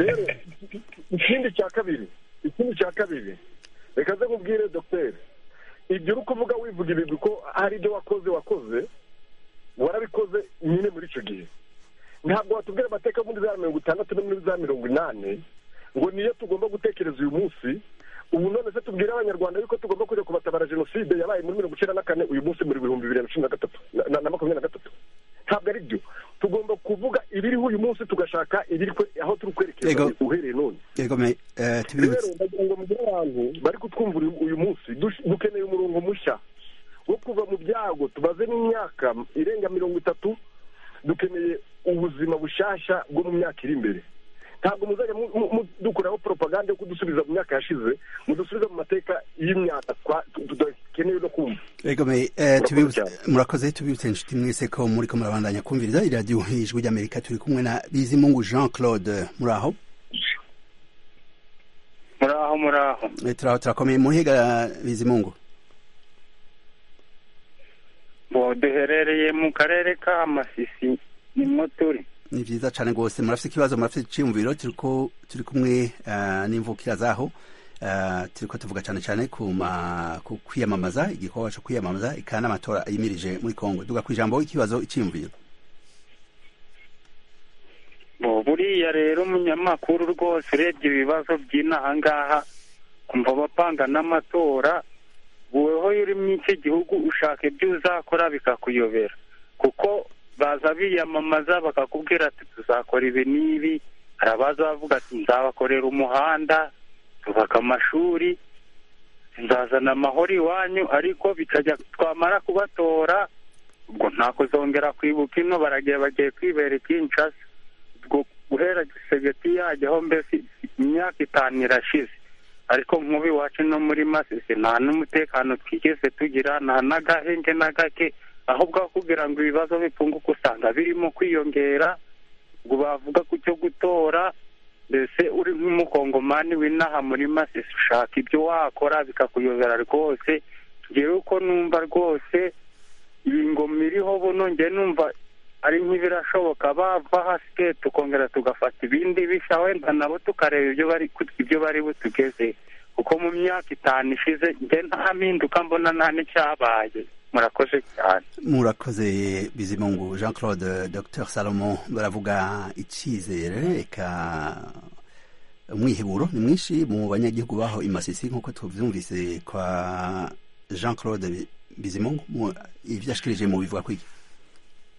Speaker 4: rero ikindi cya kabiri ikindi cya kabiri reka ze nkubwire dogiteri ibyo uri kuvuga wivuga ibigwi ko hari ibyo wakoze wakoze warabikoze nyine muri icyo gihe ntabwo watubwira amateka muri za mirongo itandatu no muri za mirongo inani ngo niyo tugomba gutekereza uyu munsi ubu none se tubwire abanyarwanda yuko tugomba kujya kubatabara jenoside yabaye muri mirongo icyenda na kane uyu munsi muri bihumbi bibiri na cumi na gatatu na makumyabiri na gatatu ntabwo ari byo tugomba kuvuga ibiriho uyu munsi tugashaka ibiri aho turi kwerekeza uhereye none rero ndagira ngo mugire abantu bari kutwumvira uyu munsi dukeneye umurongo mushya wo kuva mu byago tubaze n'imyaka irenga mirongo itatu dukeneye ubuzima bushyashya bwo mu myaka iri imbere ntabwo muzajya dukuraho propaganda yo kudusubiza mu myaka yashize mudusubiza mu mateka y'imyaka tudakeneye no kumva
Speaker 1: Egome, eh, tubibutse- murakoze tubibutse inshuti mwese ko muri ko murabandanya kumviriza iradiyo ijwi ry'amerika turi kumwe na bizimungu jean claude muraho
Speaker 8: muraho muraho
Speaker 1: Eh, turaho turakomeye muhiga bizimungu
Speaker 8: bo duherereye mu karere ka masisi nimwo turi
Speaker 1: ni vyiza cane gose murafise ikibazo murafise iciyumviro turiko turi kumwe ah, n'imvukira zaho Ah, turiko tuvuga cane cane ku ma- ku kwiyamamaza igikorwa co kwiyamamaza eka n'amatora yimirije muri kongo duga kw'ijambo ikibazo iciyumviro
Speaker 8: bo buriya rero umunyamakuru rwose urebye ibibazo by'inaha ngaha kumva abapanga n'amatora wowe uri muri iki gihugu ushaka ibyo uzakora bikakuyobera kuko baza biyamamaza bakakubwira ati tuzakora ibi n'ibi hari abaza bavuga ati nzabakorera umuhanda tubaka amashuri nzazana amahoro iwanyu ariko bikajya twamara kubatora ubwo nta kuzongera kwibuka ino baragiye bagiye kwibera ikinshasa ubwo guhera gisegeti yajyaho mbese imyaka itanu irashize ariko nk'ubu iwacu no muri masisi nta n'umutekano twigeze tugira nta n'agahenge na gake ahubwo aho kugira ngo ibibazo bipunguke usanga birimo kwiyongera ngo bavuga ku cyo gutora mbese uri nk'umukongomani w'inaha muri masisi ushaka ibyo wakora bikakuyobera rwose ngewe uko numva rwose iyi ngoma iriho buno nge numva ari nk'ibirashoboka bava hasi tukongera tugafata ibindi bishya wenda nabo tukareba ibyo bari ibyo bari butugeze kuko mu myaka itanu ishize nge nta mpinduka mbona nta n'icyabaye murakoze cyane
Speaker 1: murakoze bizimungu jean claude dr salomo baravuga icyizere eka umwiheburo ni mwinshi mu banyagihugu baho imasisi nk'uko tubyumvise kwa jean claude bizimungu mu- ivyo yashikirije mu bivuga kwiki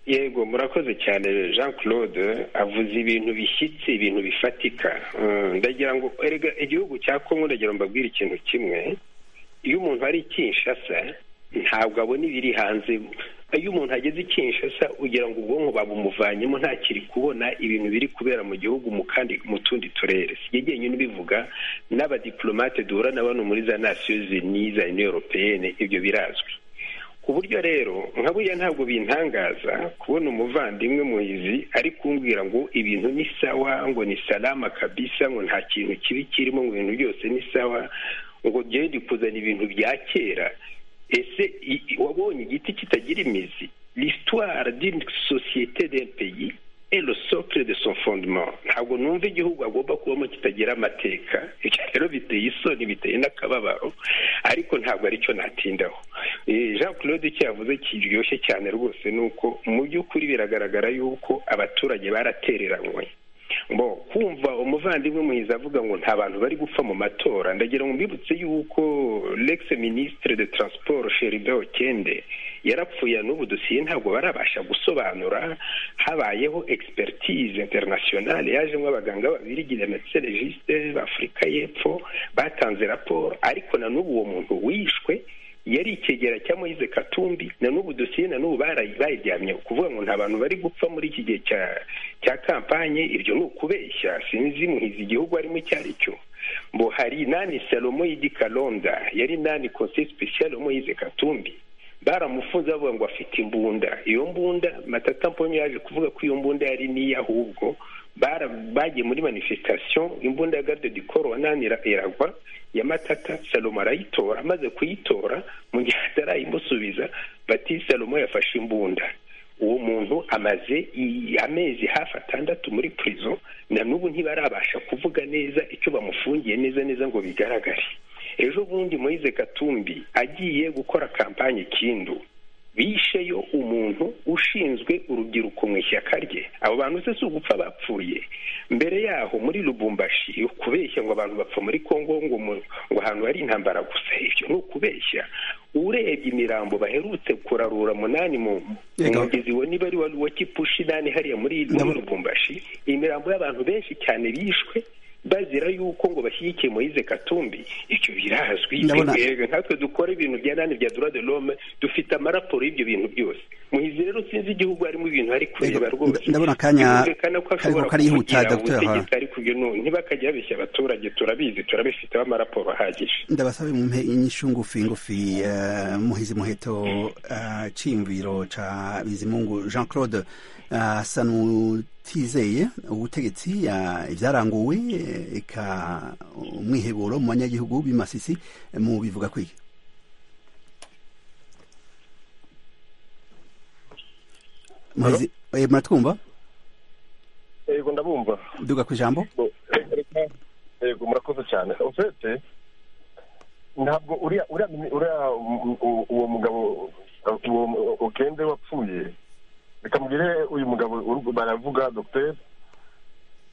Speaker 7: yego murakoze cyane jean claude avuze ibintu bishyitse ibintu bifatika Mm, ndagira ngo erega igihugu cya kongo ndagira ngo mbabwire ikintu kimwe iyo umuntu ari i kinshasa ntabwo abona ibiri hanze iyo umuntu ageze i kinshasa ugira ngo ubwonko babumuvanyemo ntakiri kubona ibintu biri kubera mu gihugu mu kandi mu tundi turere sigegenye ubivuga n'abadiplomate duhura na bano muri za nasiyo zini za uniyo europeyene ibyo birazwi ku buryo rero nka buriya ntabwo bintangaza kubona umuvandimwe muhizi ari kumbwira ngo ibintu ni sawa ngo ni salama kabisa ngo nta kintu kibi kirimo ngo ibintu byose ni sawa ngo njyewe ndi kuzana ibintu bya kera ese i- i- wabonye igiti kitagira imizi l'histoire d'une société d'un pays est le socle de son fondement ntabwo numva igihugu agomba kubamo kitagira amateka ibyo rero biteye isoni biteye n'akababaro ariko ntabwo aricyo natindaho Eh, jean claude icyo yavuze kiryoshye cyane rwose ni uko mu by'ukuri biragaragara yuko abaturage baratereranywe ngo kumva umuvandimwe muhizi avuga ngo nta bantu bari gupfa mu matora ndagira ngo mbibutse yuko lex ministre de transport sheribin okende yarapfuye n'ubu dosiye ntabwo barabasha gusobanura habayeho expertise internationale yajemo abaganga babiri gide medecine juste b'afurika y'epfo batanze raporo ariko na n'ubu uwo muntu wishwe yari ikegera cya moyize katumbi na n'ubu dosiye na n'ubu barayi- bayiryamye kuvuga ngo nta bantu bari gupfa muri iki gihe cya cya kampanye ibyo ni ukubeshya sinzi muhizi igihugu arimo icyo ari cyo ngo hari inani salomo y'igikalonda yari inani konseyi sipesiyale moyize katumbi baramufunze bavuga ngo afite imbunda iyo mbunda matata mpomyi yaje kuvuga ko iyo mbunda yari n'iye ahubwo bara bagiye muri manifestation imbunda ya garde du corps wanani ira- iragwa ya matata salomo arayitora amaze kuyitora mu gihe atarayimusubiza bati salomo yafashe imbunda uwo muntu amaze i- amezi hafi atandatu muri prison na n'ubu ntibarabasha kuvuga neza icyo bamufungiye neza neza ngo bigaragare ejo bundi moyize katumbi agiye gukora kampanye kindu bisheyo umuntu ushinzwe urubyiruko mu ishyaka rye abo bantu se si ugupfa bapfuye mbere yaho muri lubumbashi ukubeshya ngo abantu bapfa muri kongo ngo mu- ngo ahantu hari intambara gusa ibyo ni ukubeshya urebye imirambo baherutse kurarura munani mu mu
Speaker 1: Yego.
Speaker 7: mugezi wa niba ari wa wa kipushi nani hariya muri muri lubumbashi imirambo y'abantu benshi cyane bishwe bazira yuko ngo bashyigikiye moyize katumbi icyo birazwi
Speaker 1: Ndabona-
Speaker 7: twebwe nkatwe dukora ibintu bya nani bya dura de l'homme dufite amaraporo y'ibyo bintu byose muhizi rero sinzi igihugu harimo ibintu ari kureba
Speaker 1: Yego,
Speaker 7: rwose
Speaker 1: ndabona akanya
Speaker 7: Birumvikana ko
Speaker 1: karimo
Speaker 7: ashobora
Speaker 1: karihuta,
Speaker 7: kuvugira
Speaker 1: Dr. Hara.
Speaker 7: ubutegetsi ariko ibyo nu- ntibakajya babeshya abaturage turabizi turabifiteho amaraporo ahagije
Speaker 1: ndabasabe mumpe inyishu ngufi ngufi eh, muhizi muheto eh, cyiyumviro ca bizimungu jean claude eh, asa n'utizeye ubutegetsi eh, ibyaranguwe eh, eka umwiheburo mu banyagihugu b'imasisi eh, mu bivuga kwiki muhizi eh, muratwumva
Speaker 4: yego ndabumva
Speaker 1: duga ku ijambo
Speaker 4: yego murakoze cyane ofete ntabwo uriya uriya uriya u- u- uwo mugabo uwo mu- ukende wapfuye reka mbwire uyu mugabo uru- baravuga dogiteri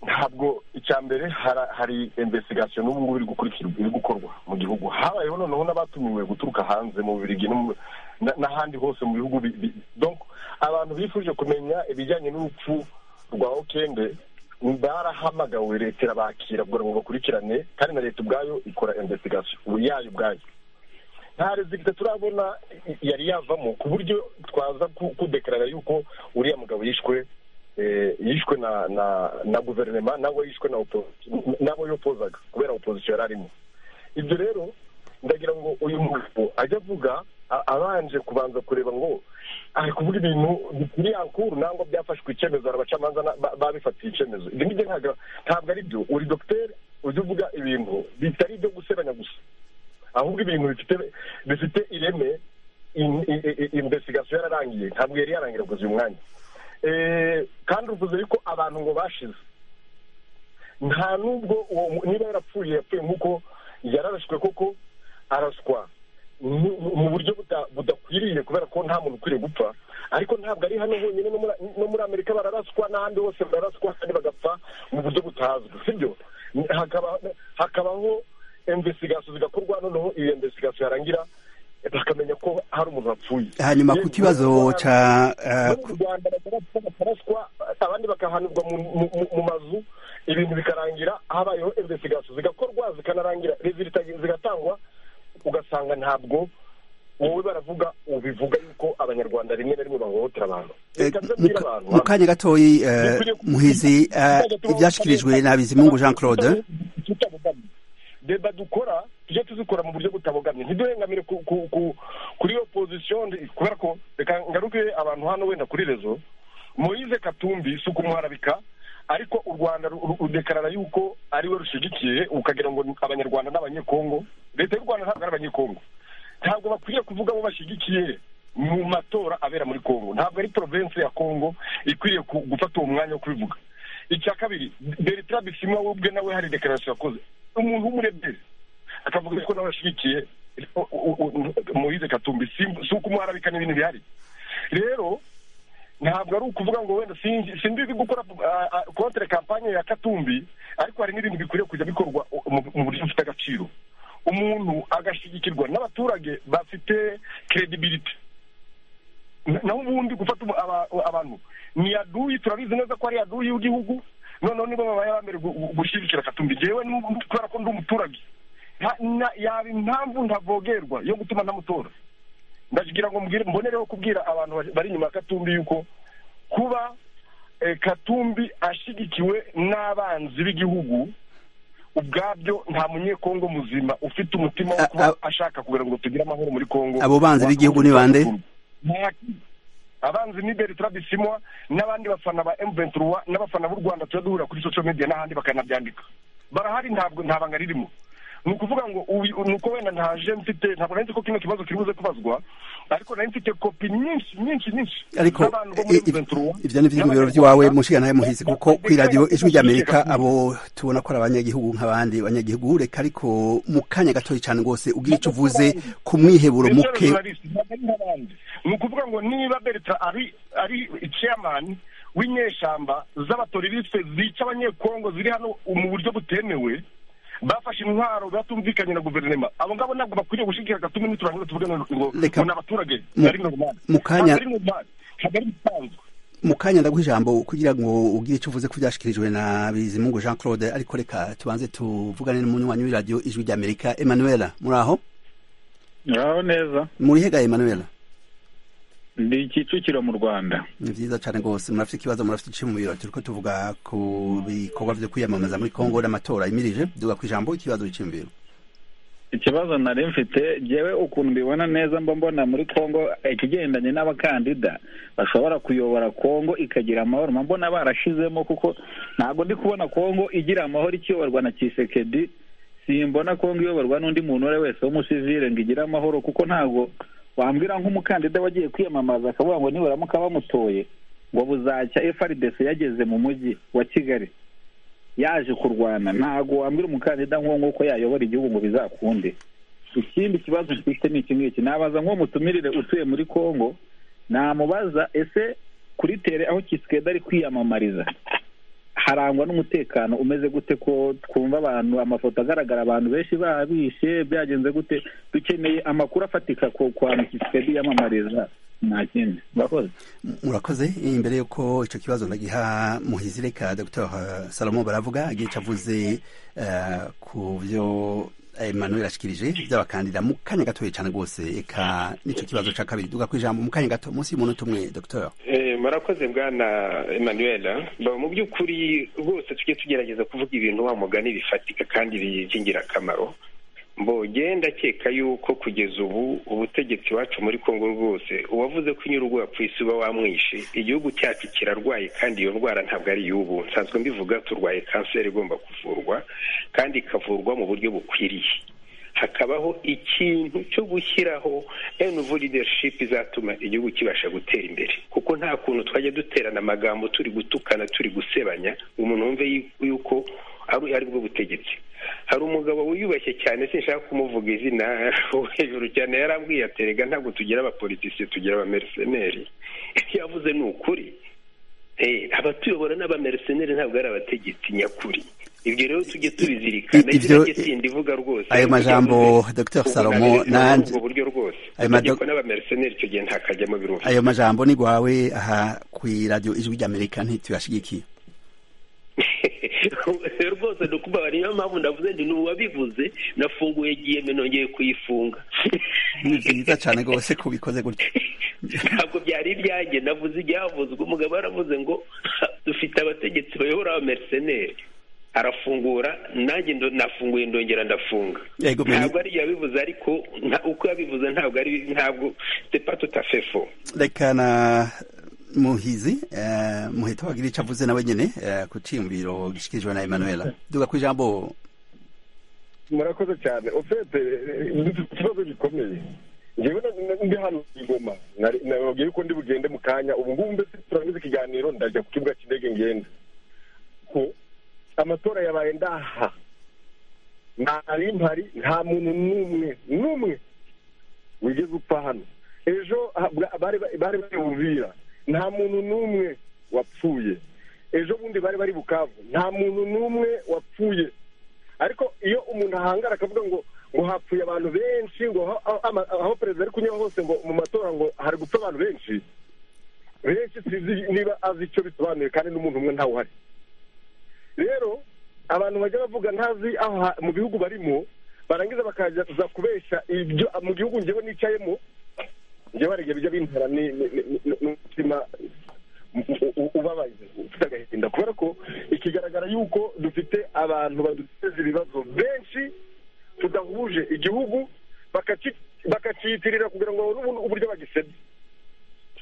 Speaker 4: ntabwo icya mbere hara- hari investigation n'ubu ngubu iri gukurikirwa iri gukorwa mu gihugu habayeho noneho n'abatumiwe guturuka hanze mu Bubiligi no mu- na- n'ahandi hose mu bihugu bi- bi- donc abantu bifuje kumenya ibijyanye n'urupfu rwa okende barahamagawe leta irabakira kugira ngo bakurikirane kandi na leta ubwayo ikora investigation ubu yayo ubwayo nta rezigita turabona i- yari yavamo ku buryo twaza ku- kudekarara yuko uriya mugabo yishwe eh, yishwe na na na guverinoma nawe yishwe na oppo- n'abo yopozaga kubera opozisiyo yari arimo ibyo rero ndagira ngo uyu mugabo ajye avuga a- abanje kubanza kureba ngo ari kuvuga ibintu bikiri ankuru nangwa byafashwe icyemezo abacamanza na- ba- babifatiye icyemezo ibyo ngibyo ntabwo ntabwo ari byo uri dogiteri ujya uvuga ibintu bitari ibyo gusebanya gusa ahubwo ibintu bifite bifite ireme in- i- i- i- investigation yararangiye ntabwo yari yarangira kugeza uyu mwanya Eh, kandi uvuze yuko abantu ngo bashize nta nubwo uwo mu- niba yarapfuye yapfuye nk'uko yararashwe koko araswa mu mu buryo buta- budakwiriye kubera ko nta muntu ukwiriye gupfa ariko ntabwo ari hano honyine no muri- no muri amerika bararaswa n'ahandi hose bararaswa kandi bagapfa mu buryo butazwi sibyo Hakaba- hakabaho investigation zigakorwa noneho iyo investigation yarangira bakamenya ko hari umuntu wapfuye
Speaker 1: hanyuma ku kibazo ca eh,
Speaker 4: no mu rwanda bakarapfa bakaraswa abandi bakahanirwa mu- mu- mu- mu mazu ibintu bikarangira habayeho investigation zigakorwa zikanarangira resulta zigatangwa ugasanga ntabwo wowe baravuga ubivuga yuko abanyarwanda rimwe na rimwe bahohotera abantu
Speaker 1: Eh,
Speaker 4: Reka
Speaker 1: mu
Speaker 4: ndabwira abantu
Speaker 1: mu kanya gatoyi eh,
Speaker 4: Bikwiriye ku-
Speaker 1: muhizi eh, ibyashyikirijwe na bizimungu jean claude
Speaker 4: tutabogamye deba dukora tujye tuzikora mu buryo butabogamye ntiduhengamire ku- ku- ku- kuri iyo pozisiyo ndi- kubera ko reka ngaruke abantu hano wenda kuri rezo moyize katumbi si ukumuharabika ariko u rwanda ru- ru- rudekarara yuko ariwe rushyigikiye ukagira ngo ni abanyarwanda n'abanyekongo leta y'u rwanda ntabwo ari abanyekongo ntabwo bakwiye kuvuga abo bashyigikiye mu matora abera muri kongo ntabwo ari province ya kongo ikwiriye ku- gufata uwo mwanya wo kubivuga icya kabiri bertrand bisima we ubwe nawe hari dekararasiyo yakoze umuntu w'umurebye akavuga ko nawe ashyigikiye u- u- u- moyize katumbi si- si uko umuharabika n'ibintu bihari rero ntabwo ari ukuvuga ngo wenda sinzi simbizi gukora kontere kampanye ya katumbi ariko hari n'ibintu bikwiriye kujya bikorwa mu- mu buryo bufite agaciro umuntu agashyigikirwa n'abaturage bafite credibility Na- naho ubundi gufata umu- aba- abantu ni yaduyi turabizi neza ko ari yaduyi y'igihugu noneho nibo babaye aba mbere gushyigikira katumbi jewe n'ubu- kubera ko ndi umuturage nta- na- yaba impamvu ntavogerwa yo gutuma ntamutora ndagira ngo mbwire mbonereho kubwira abantu bari- bari inyuma ya katumbi yuko kuba eh, katumbi ashyigikiwe n'abanzi b'igihugu ubwabyo nta munyekongo muzima ufite umutima wo
Speaker 1: A-
Speaker 4: kuba
Speaker 1: a-
Speaker 4: ashaka kugira ngo tugire amahoro muri kongo
Speaker 1: Abo banzi b'igihugu ni bande?
Speaker 4: Nta- abanzi ni bertrand bisimwa n'abandi bafana ba m23 n'abafana b'u rwanda tujya duhura kuri social media n'ahandi bakanabyandika barahari ntabwo nta banga ririmo ni ukuvuga ngo uyu- ni uko wenda ntaje mfite ntabwo nari nzi ko kino kibazo kiri buze kubazwa ariko nari mfite kopi nyinshi nyinshi nyinshi
Speaker 1: ariko
Speaker 4: z'abantu bo muri
Speaker 1: i- i-
Speaker 4: M23
Speaker 1: ibyo ni ibyiyumviro by'iwawe mushiga nawe muhizi kuko kuri radiyo ijwi ry'amerika abo tubona ko ari abanyagihugu nk'abandi banyagihugu reka ariko mu kanya gatoya cyane rwose ubwira icyo uvuze ku mwiheburo
Speaker 4: Petero
Speaker 1: muke
Speaker 4: Evariste, ntabwo ari nk'abandi ni ukuvuga ngo niba bertrand ari ari chairman w'inyeshyamba z'abatoririste zica abanyekongo ziri hano mu buryo butemewe bafashe intwaro batumvikanye na guverinoma abo ngabo ntabwo bakwiriye gushyigikira gatumi n'uturangira tuvuga ngo ngo
Speaker 1: Reka-
Speaker 4: ni abaturage
Speaker 1: mu-
Speaker 4: ari normali
Speaker 1: mu kanya-
Speaker 4: ntabwo ari normali ntabwo ari bisanzwe
Speaker 1: mu kanya ndaguha ijambo kugira ngo ugire icyo uvuze ko byashyikirijwe na bizimungu jean claude ariko reka tubanze tuvugane n'umunywanyi w'iradiyo ijwi ry'amerika emanuela muri aho
Speaker 9: muraho neza
Speaker 1: muri hega emanuela
Speaker 9: ndi kicukiro mu rwanda
Speaker 1: ni byiza cyane rwose murafite ikibazo murafite icyo mu biro turiko tuvuga ku bikorwa byo kwiyamamaza muri kongo n'amatora yimirije duga ku ijambo ikibazo biciye mu biro
Speaker 9: ikibazo nari mfite ngewe ukuntu mbibona neza mba mbona muri congo ikigendanye n'abakandida bashobora kuyobora congo ikagira amahoro mba mbona barashizemo kuko ntabwo ndi kubona congo igira amahoro ikiyoborwa na kisekedi simbona congo iyoborwa n'undi muntu uwo ari we wese w'umusivire ngo igire amahoro kuko ntabwo wambwira nk'umukandida wagiye kwiyamamaza akavuga ngo niburamuka bamutoye ngo buzacya frdc yageze mu mujyi wa kigali yaje kurwana ntabwo wambwira umukandida nk'uwo nguko yayobora igihugu ngo bizakunde ikindi kibazo mfite ni iki ngiki nabaza nk'uwo mutumirire utuye muri congo namubaza ese kuri tere aho kisikeda ari kwiyamamariza harangwa n'umutekano umeze gute ko twumva abantu amafoto agaragara abantu benshi babishe byagenze gute dukeneye amakuru afatika ku hantu kisikedi yamamariza nta kindi murakoze
Speaker 1: murakoze imbere y'uko icyo kibazo ndagiha muhizireka dr salomo baravuga agiye icyo avuze ku byo emmanuel ashikirije by'abakandida mu kanya gatoya cyane rwose eka n'icyo kibazo cya kabiri duga ku ijambo mu kanya gato munsi y'umunota umwe dr
Speaker 7: murakoze bwana emmanuel mu by'ukuri rwose tujye tugerageza kuvuga ibintu wa mugani bifatika kandi by'ingirakamaro mbogenda ndakeka yuko kugeza ubu ubutegetsi iwacu muri congo rwose uwavuze ko inyurwa ku isi uba wamwishe igihugu cyacu kirarwaye kandi iyo ndwara ntabwo ari iy'ubu nsanzwe mbivuga turwaye kanseri igomba kuvurwa kandi ikavurwa mu buryo bukwiriye hakabaho ikintu cyo gushyiraho enuvu lidershipu izatuma igihugu kibasha gutera imbere kuko nta kuntu twajya duterana amagambo turi gutukana turi gusebanya umuntu wumve yuko ari bwo butegetsi hari umugabo wiyubashye cyane sinshaka kumuvuga izina wo hejuru cyane yarambwiye aterega ntabwo tugira abapolitisiye tugira abameriseneri icyo yavuze ni ukuri abatuyobora n'abameriseneri ntabwo ari abategetsi nyakuri ibyo rero tujye tubizirikana ibyo sindi ivuga rwose
Speaker 1: ayo majambo dr salomo nanjye
Speaker 7: buryo rwose amategeko n'abameriseneri icyo gihe ntakajyamo birumva
Speaker 1: ayo majambo ni gwawe aha ku iradiyo ijwi ry'amerika ntituyashyigikiye
Speaker 7: rwose ndukubabara niyo mpamvu ndavuze ndi n'uwabivuze nafunguye giyeme nongeye kuyifunga
Speaker 1: ni byiza cyane rwose ko ubikoze gutya
Speaker 7: ntabwo byari ibyanjye navuze ibyavuzwe umugabo yaravuze ngo dufite abategetsi bayobora abameriseneri arafungura nanjye nafunguye ndongera ndafunga ntabwo ari yabivuze ariko uko yabivuze ntabwo ari ntabwo sepa tutafefo
Speaker 1: reka na muhizi muhita wagira icyo avuze nawe nyine ku cyiyumviro gishyikirijwe na emanuela duga ku ijambo
Speaker 4: murakoze cyane ufite ikibazo gikomeye ngewe ndi hano igoma nababwiye yuko ndi bugende mu kanya ubu ngubu mbese turangiza ikiganiro ndajya ku kibuga cy'indege ngenda ko amatora yabaye ndaha ntari mpari nta muntu n'umwe n'umwe wigeze upfa hano ejo bari bayumvira nta muntu n'umwe wapfuye ejo bundi bari bari bukavu nta muntu n'umwe wapfuye ariko iyo umuntu ahangara akavuga ngo ngo hapfuye abantu benshi ngo aho perezida ari kunyura hose ngo mu matora ngo hari gupfa abantu benshi benshi sinzi niba azi icyo bisobanuye kandi n'umuntu umwe ntawe uhari rero abantu bajya bavuga ntazi aho mu bihugu barimo barangiza bakaza kubeshya ibyo mu gihugu ngewe nicayemo njyewe hari igihe bijya bintera n'umutima ubabaye ufite agahinda kubera ko ikigaragara yuko dufite abantu baduteza ibibazo benshi tudahuje igihugu bakaciyitirira kugira ngo babone uburyo bagisebye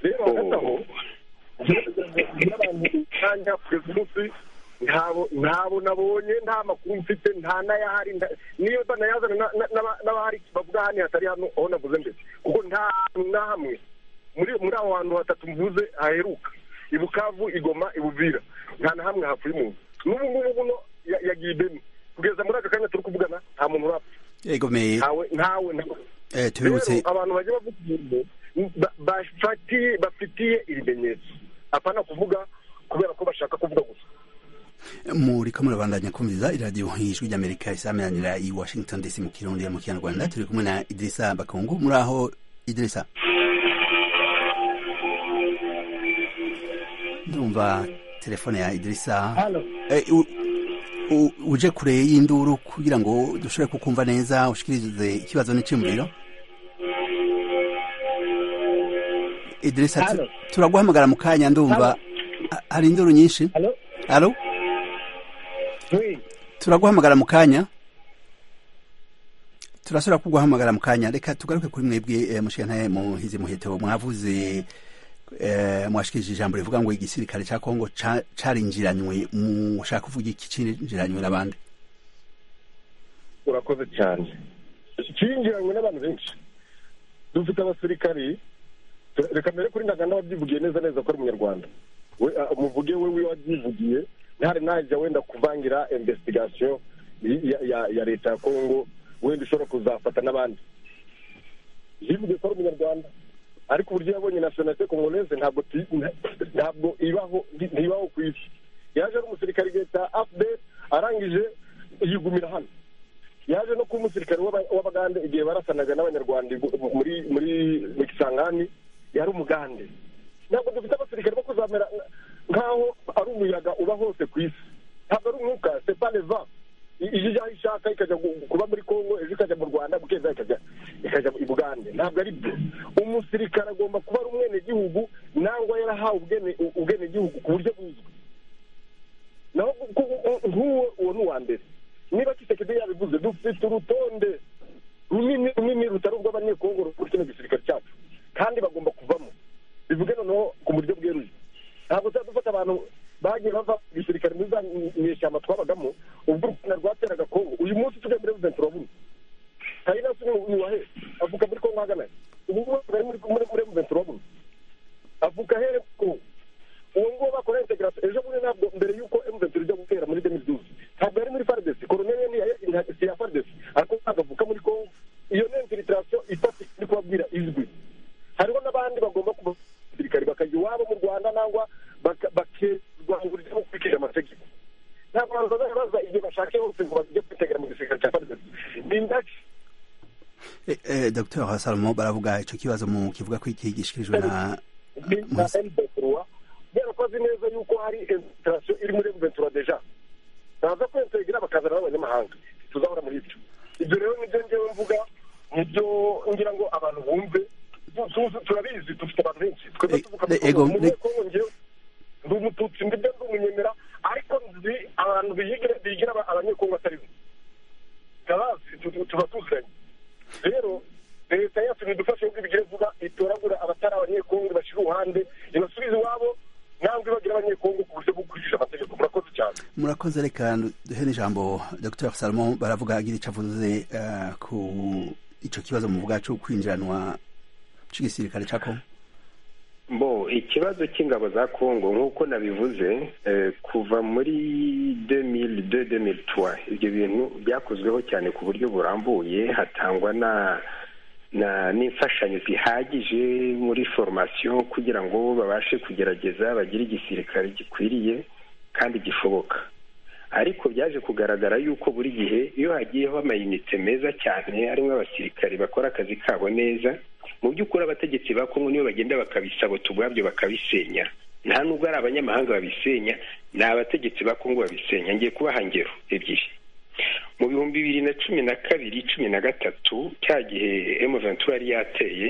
Speaker 4: rero hagati aho n'abantu kanya kugeza umunsi ntabo nabonye nta makuru mfite nta n'ayahari niyo banayazana n'abahari bavuga hano hatari hano aho navuze mbere kuko nta na hamwe muri aho hantu hatatu mvuze haheruka i bukavu igoma ibuvira nta na hamwe hapfuye umuntu n'ubu ngubu buno yagiye ibeni kugeza muri aka kanya turi kuvugana nta muntu urapfa ntawe ntawe
Speaker 1: tubibutse
Speaker 4: abantu bagiye bavuga ibintu bafatiye bafitiye ibimenyetso apana kuvuga kubera ko bashaka kuvuga gusa
Speaker 1: muriko murabandanya kumviriza iradiyo ijwi ry'amerika isameranira i washington dc mu kirundi ya mu kinyarwanda turi kumwe na idirisa bakungu muri aho idirisa ndumva telefone ya idirisa
Speaker 10: hano
Speaker 1: Eh, u- u- uje kure y'induru kugira ngo dushobore kukumva neza ushikirize ikibazo n'icyumviro idirisa tu-
Speaker 10: Halo.
Speaker 1: turaguhamagara mu kanya ndumva Ha- hari induru nyinshi halo
Speaker 10: we
Speaker 1: turaguhamagara mu kanya turasubira kuguhamagara mu kanya reka tugaruke kuri mwebwe eh, mushyirane muhizi muheto mwavuze eh, mwashikirije ijambo rivuga ngo igisirikare cya kongo ca- carinjiranywe mushaka kuvuga iki cinjiranywe n'abandi
Speaker 4: urakoze cyane cyinjiranywe n'abantu benshi dufite abasirikari Re- reka mbere kuri ntaganda wabyivugiye neza neza ko ari umunyarwanda We- ah, umuvuge we wiwe wabyivugiye ntihari najya wenda kuvangira investigation y- ya- ya- ya leta ya kongo wenda ishobora kuzafata n'abandi yivuge ko ari umunyarwanda ariko uburyo yabonye nationalite congolaise ntabwo ti- nta- ntabwo ibaho nti- ntibaho ku isi yaje ari umusirikare igihe cya fdr arangije yigumira hano yaje no kuba umusirikare w'aba- w'abagande igihe barasanaga n'abanyarwanda i- muri muri mu kisangani yari umugande ntabwo dufite abasirikare bo kuzamera nka- nk'aho ari umuyaga uba hose ku isi ntabwo ari umwuka sepaneva iyo ijyaho ishaka ikajya gu- kuba muri kongo ejo ikajya mu rwanda bukeza ikajya ikajya i bugande ntabwo ari byo umusirikare agomba kuba ari umwenegihugu nangwa yarahawe ubwene- ubwenegihugu ku buryo buzwi naho ku- ku- nk'uwo uwo ni uwa mbere niba kisekedi yabivuze dufite urutonde runini runini rutari urw'abanyekongo rukora kino gisirikare cyacu kandi bagomba kuvamo bivuge noneho ku buryo bweruye ntabwo tuba dufata abantu bagiye bava mu gisirikare muri za nyeshyamba twabagamo ubwo u rwanda rwateraga kongo uyu munsi tujya muri revenue turabona kayinasi ni ni uwahe avuka muri kongo hagana he? ubu ngubu bari muri muri muri revenue turabona avuka here kongo uwo nguwo bakora integration ejo bundi ntabwo mbere y'uko M23 ijya gutera muri demiduzi ntabwo yari muri FARDC colonel ni iya- nta- si iya FARDC ariko ntabwo avuka muri Congo iyo ni infiltration ifatika ndi kubabwira izwi hariho n'abandi bagomba kuba abasirikari bakajya iwabo mu Rwanda nangwa baka- bakirwangurira no gukurikira amategeko ntabwo abantu bazajya baza igihe bashaka hose ngo bajye kwitegera mu gisirikare cya FARDC ni indake
Speaker 1: Eh, eh, dr salomo baravuga ico kibazo mu kivuga ko iki gishikirijwe na
Speaker 4: na M23 yarakoze neza yuko hari infiltration iri muri M23 deja baza kwintegra bakazana n'abanyamahanga tuzahora muri ibyo ibyo rero nibyo ngewe mvuga nibyo ngira ngo abantu bumve Tu- tu- turabizi dufite abantu benshi twebwe tuvuka
Speaker 1: eh, ego,
Speaker 4: mu
Speaker 1: ne-
Speaker 4: Kongo ngewe ndi umututsi ndibyo ndi umunyemera ariko nzi abantu biyigira bigira aba- abanyekongo atari bo ndabazi tu- tu- tuba tuziranye rero leta yacu nidufashe uko ibigira vuba itoragura abatari abanyekongo bashyira uruhande ibasubize iwabo ntabwo ibagira abanyekongo ku buryo bwo kwicisha amategeko murakoze cyane
Speaker 1: murakoze reka duhe n'ijambo dr salomo baravuga agira ico avuze eh, ku ico kibazo muvuga co kwinjiranwa c'igisirikare ca kongo
Speaker 7: bo ikibazo cy'ingabo za kongo nk'uko nabivuze eh, kuva muri 2002-2003 ibyo bintu byakozweho cyane ku buryo burambuye hatangwa na na n'imfashanyo zihagije muri formation kugira ngo babashe kugerageza bagire igisirikare gikwiriye kandi gishoboka ariko byaje kugaragara yuko buri gihe iyo hagiyeho amayinite meza cyane arimo abasirikari bakora akazi kabo neza mu by'ukuri abategetsi ba kongo niyo bagenda bakabisabota ubwabyo bakabisenya nta nubwo ari abanyamahanga babisenya ni abategetsi ba kongo babisenya ngiye kubaha ingero ebyiri mu bihumbi bibiri na cumi na kabiri cumi na gatatu cya gihe emuventura yari yateye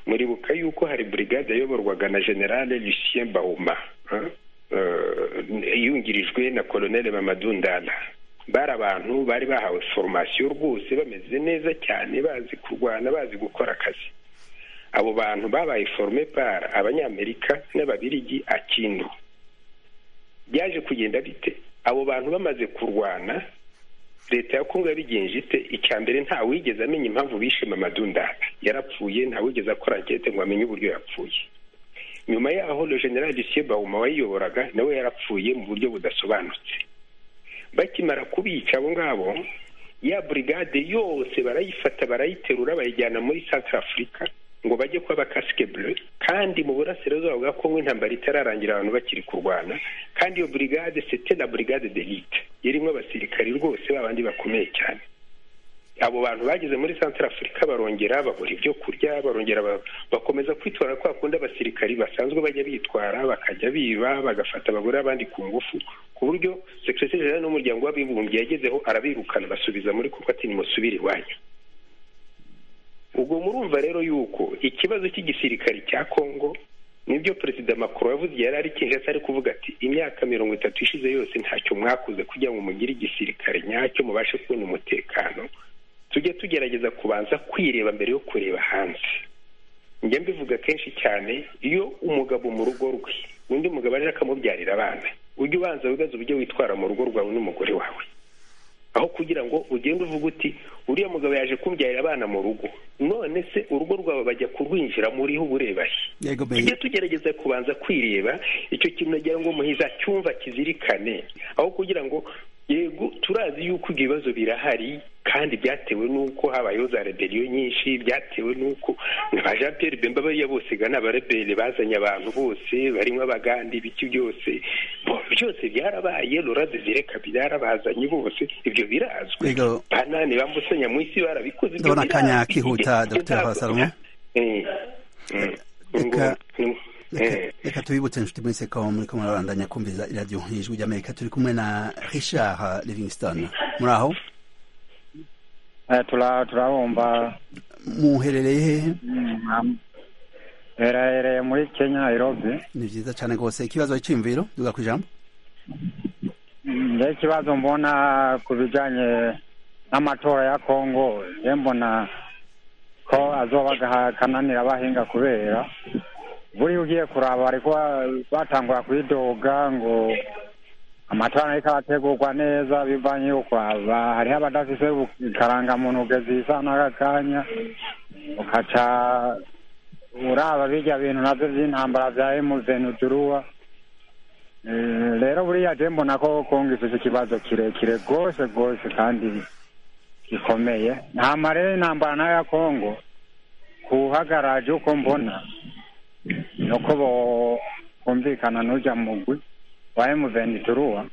Speaker 7: muribuka yuko hari burigade yayoborwaga na generale lucien bahuma eh, eh, yungirijwe na koloneli mamadou ndala bari abantu bari bahawe formasiyo rwose bameze neza cyane bazi kurwana bazi gukora akazi abo bantu babaye forme par abanyamerika n'ababirigi akindu byaje kugenda bite abo bantu bamaze kurwana leta ya kongo yabigenje ite icya mbere nta wigeze amenya impamvu bishe mamadou ndala yarapfuye nta wigeze akora ankete ngo amenye uburyo yapfuye nyuma yaho le general lucien bahuma wayiyoboraga nawe yarapfuye mu buryo budasobanutse bakimara kubica abo ngabo ya burigade yose barayifata barayiterura bayijyana muri centre afurika ngo bajye kuba abakasike bleu kandi mu burasirazuba bwa kongo intambara itararangira abantu bakiri kurwana kandi iyo burigade sete na burigade delite irimo abasirikari rwose babandi bakomeye cyane abo bantu bageze muri santara afurika barongera babura ibyo kurya barongera bakomeza kwitwara kwa kundi abasirikari basanzwe bajya bitwara bakajya biba bagafata abagore abandi ku ngufu ku buryo sekireteri jenera n'umuryango w'abibumbye yagezeho arabirukana basubiza muri kuko ati nimusubire iwanyu ubwo murumva rero yuko ikibazo cy'igisirikari cya kongo nibyo perezida makuru yavuze yari ari kinshasa ari kuvuga ati imyaka mirongo itatu ishize yose ntacyo mwakoze kugira ngo mugire igisirikare nyacyo mubashe kubona umutekano tujye tugerageza kubanza kwireba mbere yo kureba hanze njya mbivuga kenshi cyane iyo umugabo mu rugo rwe undi mugabo arira akamubyarira abana ujye ubanza wibaza uburyo witwara mu rugo rwawe n'umugore wawe aho kugira ngo ugende uvuga uti uriya mugabo yaje kumbyarira abana mu rugo none se urugo rwawe bajya kurwinjira muriho uburebahe tujye tugerageza kubanza kwireba icyo kintu nagira ngo muhiza cyumva kizirikane aho kugira ngo yego turazi yuko ibyo bibazo birahari kandi byatewe n'uko habayeho za reberiyo nyinshi byatewe n'uko ba jean pierre bemba bariya bose gana abarebere bazanye abantu bose barimo abagandi ibiki byose byose byarabaye loraze zireka byarabazanye bose ibyo birazwi banane bambusanya mu isi barabikoze
Speaker 1: ndabona akanya kihuta dr habasalomo reka tubibutse inshuti muri sekawa muri ko murabandanya kumviriza iradiyo ijwi ry'amerika turi kumwe na richard livingston muri aho
Speaker 9: turabumva
Speaker 1: muherereye hehe
Speaker 9: herereye muri kenya nairobi
Speaker 1: ni byiza cyane rwose ikibazo cy'imviro duga ku ijambo
Speaker 9: njye ikibazo mbona ku bijyanye n'amatora ya kongo ye mbona ko azoba akananira abahinga kubera buriya ugiye kuraba bari kuba batangura kuyidoga ngo amatora ariko arategurwa neza bivanye yo kwaba hariho abadafise ikarangamuntu ugeze isa n'aka kanya ukaca uraba birya bintu nabyo by'intambara bya emuzenuduruwa rero buriya je mbona ko kongo ifise ikibazo kirekire rwose rwose kandi gikomeye ntama rero intambara nayo ya kongo kuhagaraje uko mbona nuko bumvikana n'ujya mugwi wa emuveni turuwa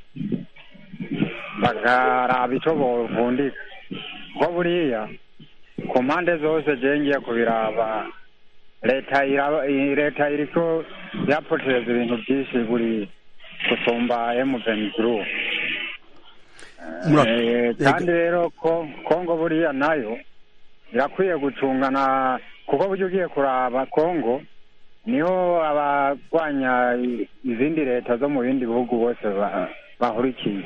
Speaker 9: bakaraba icyo bovundika ko buriya ku mpande zose ngiye kubiraba leta leta iri ko yapotereza ibintu byinshi buri gusumba emuveni turuwa kandi rero ko kongo buriya nayo irakwiye gucungana kuko buryo ugiye kuraba kongo niho abarwanya izindi leta zo mu bindi bihugu bose bahurikiye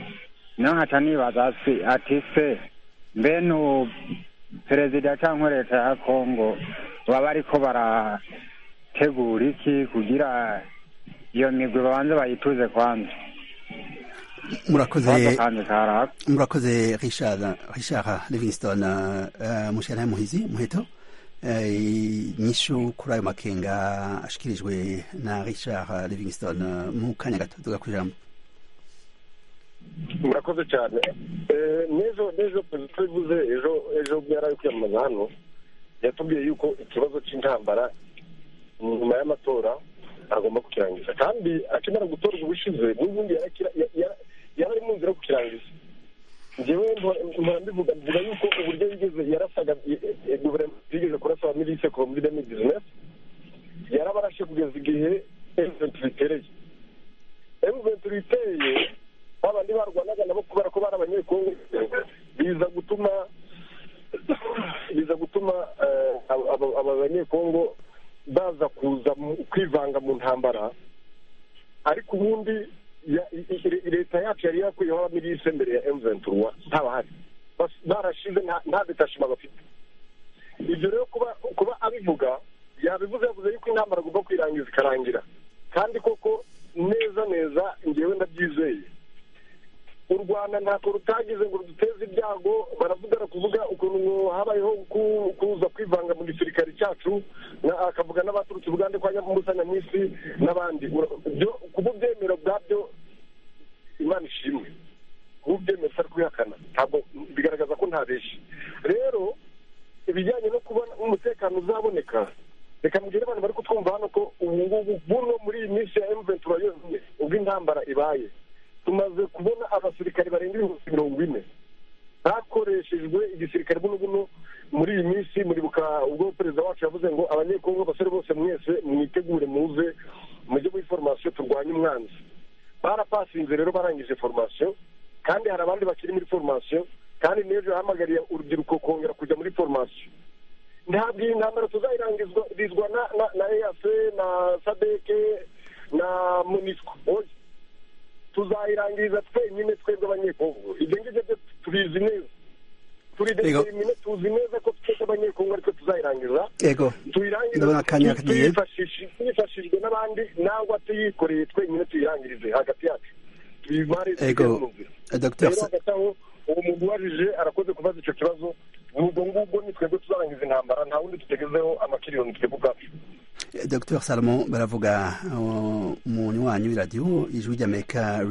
Speaker 9: niyo nkaca nibaza ati se mbe nu perezida cyangwa leta ya kongo baba ariko barategura iki kugira iyo migwi babanze bayituze kwanza
Speaker 1: murakoze murakoze richard richard livingston mushera muhizi muheto inyishu kuri ayo makenga ashyikirijwe na richard livingston mu kanya gato tuga ku ijambo
Speaker 4: murakoze cyane n'ejo n'ejo perezida ivuze ejo ejo yari ari kwiyamamaza hano yatubwiye yuko ikibazo cy'intambara nyuma y'amatora agomba kukirangiza kandi akimara gutorwa ubushize n'ubundi yari ari mu nzira yo kukirangiza njyewe mpora mbivuga mvuga yuko uburyo yigeze yarasaga guverinoma yigeze kurasa aba milise kuva muri demi bizinesi yarabarashe kugeza igihe emuventi ritereye emuventi ritereye babandi barwanaga nabo kubera ko bari abanyekongo biza gutuma biza gutuma aba banyekongo baza kuza kwivanga mu ntambara ariko ubundi leta yacu yari yakuyeho abamirise mbere ya emuventuruwa ntabahari barashize nta detashima bafite ibyo rero kuba kuba abivuga yabivuze yavuze yuko intambara agomba kwirangiza ikarangira kandi koko neza neza ngewe ndabyizeye u rwanda ntabwo rutagize ngo ruduteze ibyago baravugana kuvuga ukuntu habayeho kuza kwivanga mu gisirikare cyacu akavuga n'abaturutse ubugande kwa nyamubusanya mu isi n'abandi kuba ubyemera bwabyo imana ishimwe kuba ubyemera utari kubihakana ntabwo bigaragaza ko ntabeshye rero ibijyanye no kubona umutekano uzaboneka reka mubwire abantu bari kutwumva hano ko ubu ngubu buno muri iyi minsi ya emuventura yonyine ubwo intambara ibaye tumaze kubona abasirikare barenga ibihumbi mirongo ine hakoreshejwe igisirikare buno muri iyi minsi muribuka ubwo perezida wacu yavuze ngo abanyekongo abasore bose mwese mwitegure muze mujye muri foromasiyo turwanye umwanzi barapasinze rero barangije foromasiyo kandi hari abandi bakiri muri foromasiyo kandi n'ejo yahamagariye urubyiruko kongera kujya muri foromasiyo ntabwo iyi ntambara tuzayirangirizwa na eyase na sadeke na munisiko tuzayirangiriza twenyine twebwe abanyekongo ibyo ngibyo byo tubizi neza turi determine tuzi neza ko twebwe abanyekongo ariko tuzayirangiza tuyirangize tuyifashishijwe n'abandi nangwa tuyikoreye twenyine tuyirangirize hagati yacu tuyimarize rero hagati aho uwo muntu ubajije arakoze kubaza icyo kibazo ubwo ngubwo ni twebwe tuzarangiza intambara nta wundi dutegezeho amakiriyoni twebwe ubwacu
Speaker 1: dr salomon baravuga umuntu wanyu iradiyo ijwi ry'amerika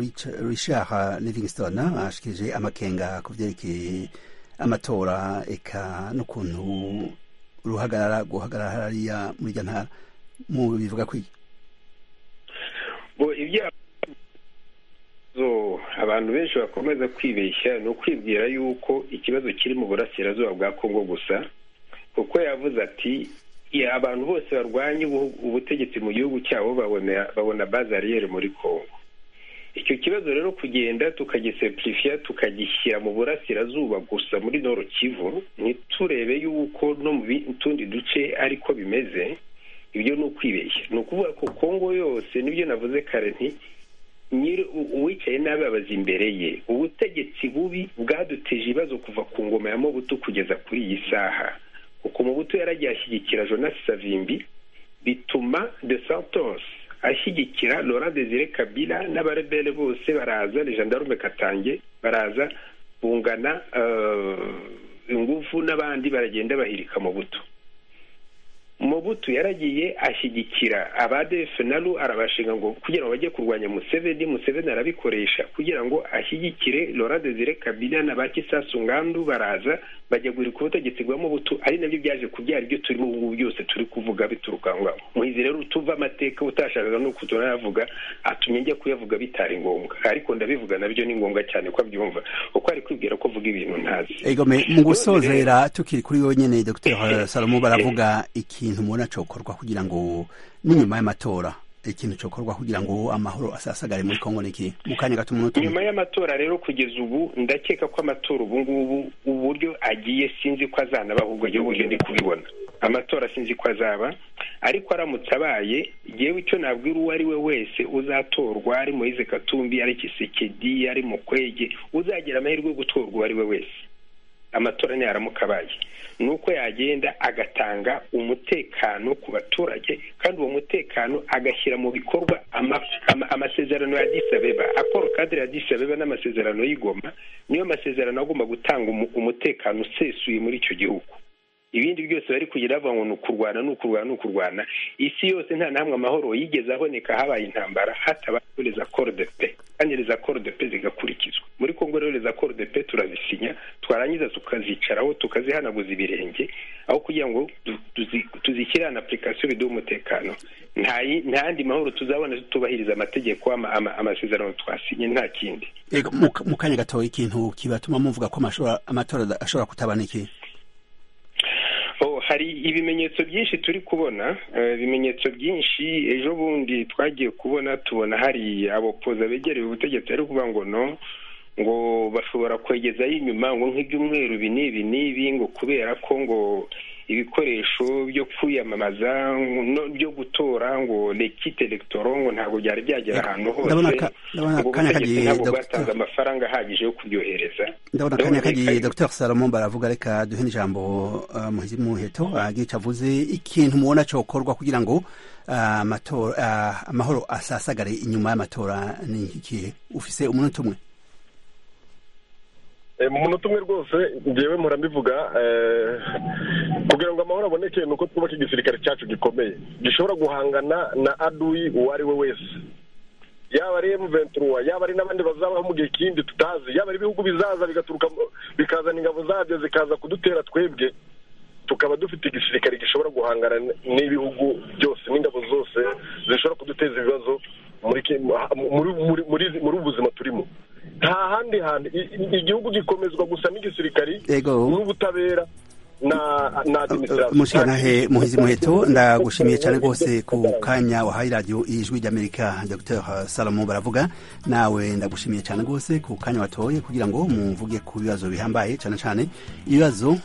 Speaker 1: richard livingston ashikije amakenga ku byerekeye amatora eka n'ukuntu ruhagarara guhagarara hariya muri iryo ntara mu bivuga kwiye
Speaker 7: abantu benshi bakomeza kwibeshya ni ukwibwira yuko ikibazo kiri mu burasirazuba bwa kongo gusa kuko yavuze ati abantu bose barwanya ubutegetsi mu gihugu cyabo babona bazariyeri muri congo icyo kibazo rero kugenda tukagisepurifiya tukagishyira mu burasirazuba gusa muri noro kivu ntiturebe y'uko no mu tundi duce ariko bimeze ibyo ni ukwibeshya ni ukuvuga ko kongo yose nibyo navuze kare nti uwicaye nabi abaza imbere ye ubutegetsi bubi bwaduteje ibibazo kuva ku ngoma ya mobutu kugeza kuri iyi saha uko umubuto yaragiye ashyigikira jonasi savimbi bituma de santos ashyigikira laurent desire kabila n'abarebere bose baraza legendarume katange baraza bungana ingufu n'abandi baragenda bahirika mubuto mubutu yaragiye ashyigikira abadefe na ru arabashinga ngo kugira ngo bajye kurwanya museveni museveni arabikoresha kugira ngo ashyigikire laurent desire kabila na ba kisasu ngandu baraza bajya guhirika ubutegetsi bwa mubutu ari nabyo byaje kubyara ibyo turimo ubu ngubu byose turi kuvuga bituruka ngo muhizi rero utuva amateka utashakaga nuko turayavuga atumye njya kuyavuga bitari ngombwa ariko ndabivuga nabyo ni ngombwa cyane ko abyumva kuko ari kwibwira ko avuga ibintu ntazi
Speaker 1: mu gusozera tukiri kuri yonyine dr salomo baravuga ikintu mubona cyokorwa kugira ngo n'inyuma y'amatora ikintu cyokorwa kugira ngo amahoro asasagare muri kongo niki mu kanya gato umuntu
Speaker 7: nyuma y'amatora rero kugeza ubu ndakeka ko amatora ubu ngubu uburyo agiye sinzi ko azanaba ahubwo igihugu cyo ndi kubibona amatora sinzi ko azaba ariko aramutse abaye yewe icyo nabwira uwo ari we wese uzatorwa ari moyize katumbi ari kisekedi ari mukwege uzagira amahirwe yo gutorwa uwo ari we wese amatora ntiyaramuka abaye ni uko yagenda agatanga umutekano ku baturage kandi uwo mutekano agashyira mu bikorwa amasezerano ya disabeba akoro kadire ya disabeba n'amasezerano y'igoma niyo masezerano agomba gutanga umutekano usesuye muri icyo gihugu ibindi byose bari kugira bavuga ngo ni ukurwana ni ukurwana ni ukurwana isi yose nta na hamwe amahoro yigeze aboneka habaye intambara hatabayeho reza koro de pe kandi reza koro de pe zigakurikizwa muri kongo rero reza koro de pe turazisinya twarangiza tukazicaraho tukazihanaguza ibirenge aho kugira ngo tuzishyire ahantu apurikasiyo biduha umutekano nta yandi mahoro tuzabona tutubahiriza amategeko amasezerano twasinye nta kindi
Speaker 1: mu kanya gato ikintu kibatuma muvuga ko amatora ashobora kutabana iki
Speaker 7: hari ibimenyetso byinshi turi kubona ibimenyetso byinshi ejo bundi twagiye kubona tubona hari abopoza begereye ubutegetsi ari kuvuga ngo no ngo bashobora kwegezaho inyuma ngo nk'ibyumweru ibi n'ibi n'ibi ngo kubera ko ngo ibikoresho byo kwiyamamaza byo gutora ngo lekite elegitoro ngo ntabwo byari byagera ahantu hose ngo ubutegetsi ntabwo bwatanze amafaranga ahagije yo kubyohereza
Speaker 1: ndabona akanya kagiye dr salomo baravuga reka duhe n'ijambo muheto agica avuze ikintu mubona cyokorwa kugira ngo amahoro asasagare inyuma y'amatora ni ikihe ufise umunota umwe
Speaker 4: mu munota umwe rwose ngewe murabivuga kugira ngo amahoro aboneke ni uko twubaka igisirikare cyacu gikomeye gishobora guhangana na aduyi uwo ari we wese yaba ari emuventuruwa yaba ari n'abandi bazabaho mu gihe kindi tutazi yaba ari ibihugu bizaza bigaturuka bikazana ingabo zabyo zikaza kudutera twebwe tukaba dufite igisirikare gishobora guhangana n'ibihugu byose n'ingabo zose zishobora kuduteza ibibazo muri ubu buzima turimo nta handi hantu igihugu gikomezwa gusa n'igisirikari n'ubutabera
Speaker 1: mushikanahe muhizi muheto ndagushimiye cyane rwose ku kanya wahaye radiyo ijwi ry'amerika dr salomo baravuga nawe ndagushimiye cyane rwose ku kanya watoye kugira ngo muvuge ku bibazo bihambaye cyane cyane ibibazo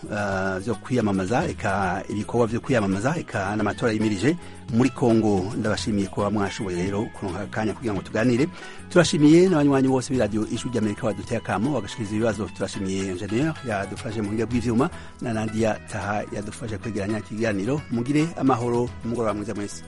Speaker 1: byo kwiyamamaza eka ibikorwa byo kwiyamamaza eka n'amatora yimirije muri kongo ndabashimiye kuba mwashoboye rero kuronka akanya kugira ngo tuganire turashimiye n'abanywanyi bose b'iradiyo ijwi ry'amerika baduteye akamo bagashikiriza ibibazo turashimiye enjeniyeri yadufashe mu buryo bw'ivyuma na nadia taha yadufashe kwegeranya ikiganiro mugire amahoro umugoroba mwiza mwese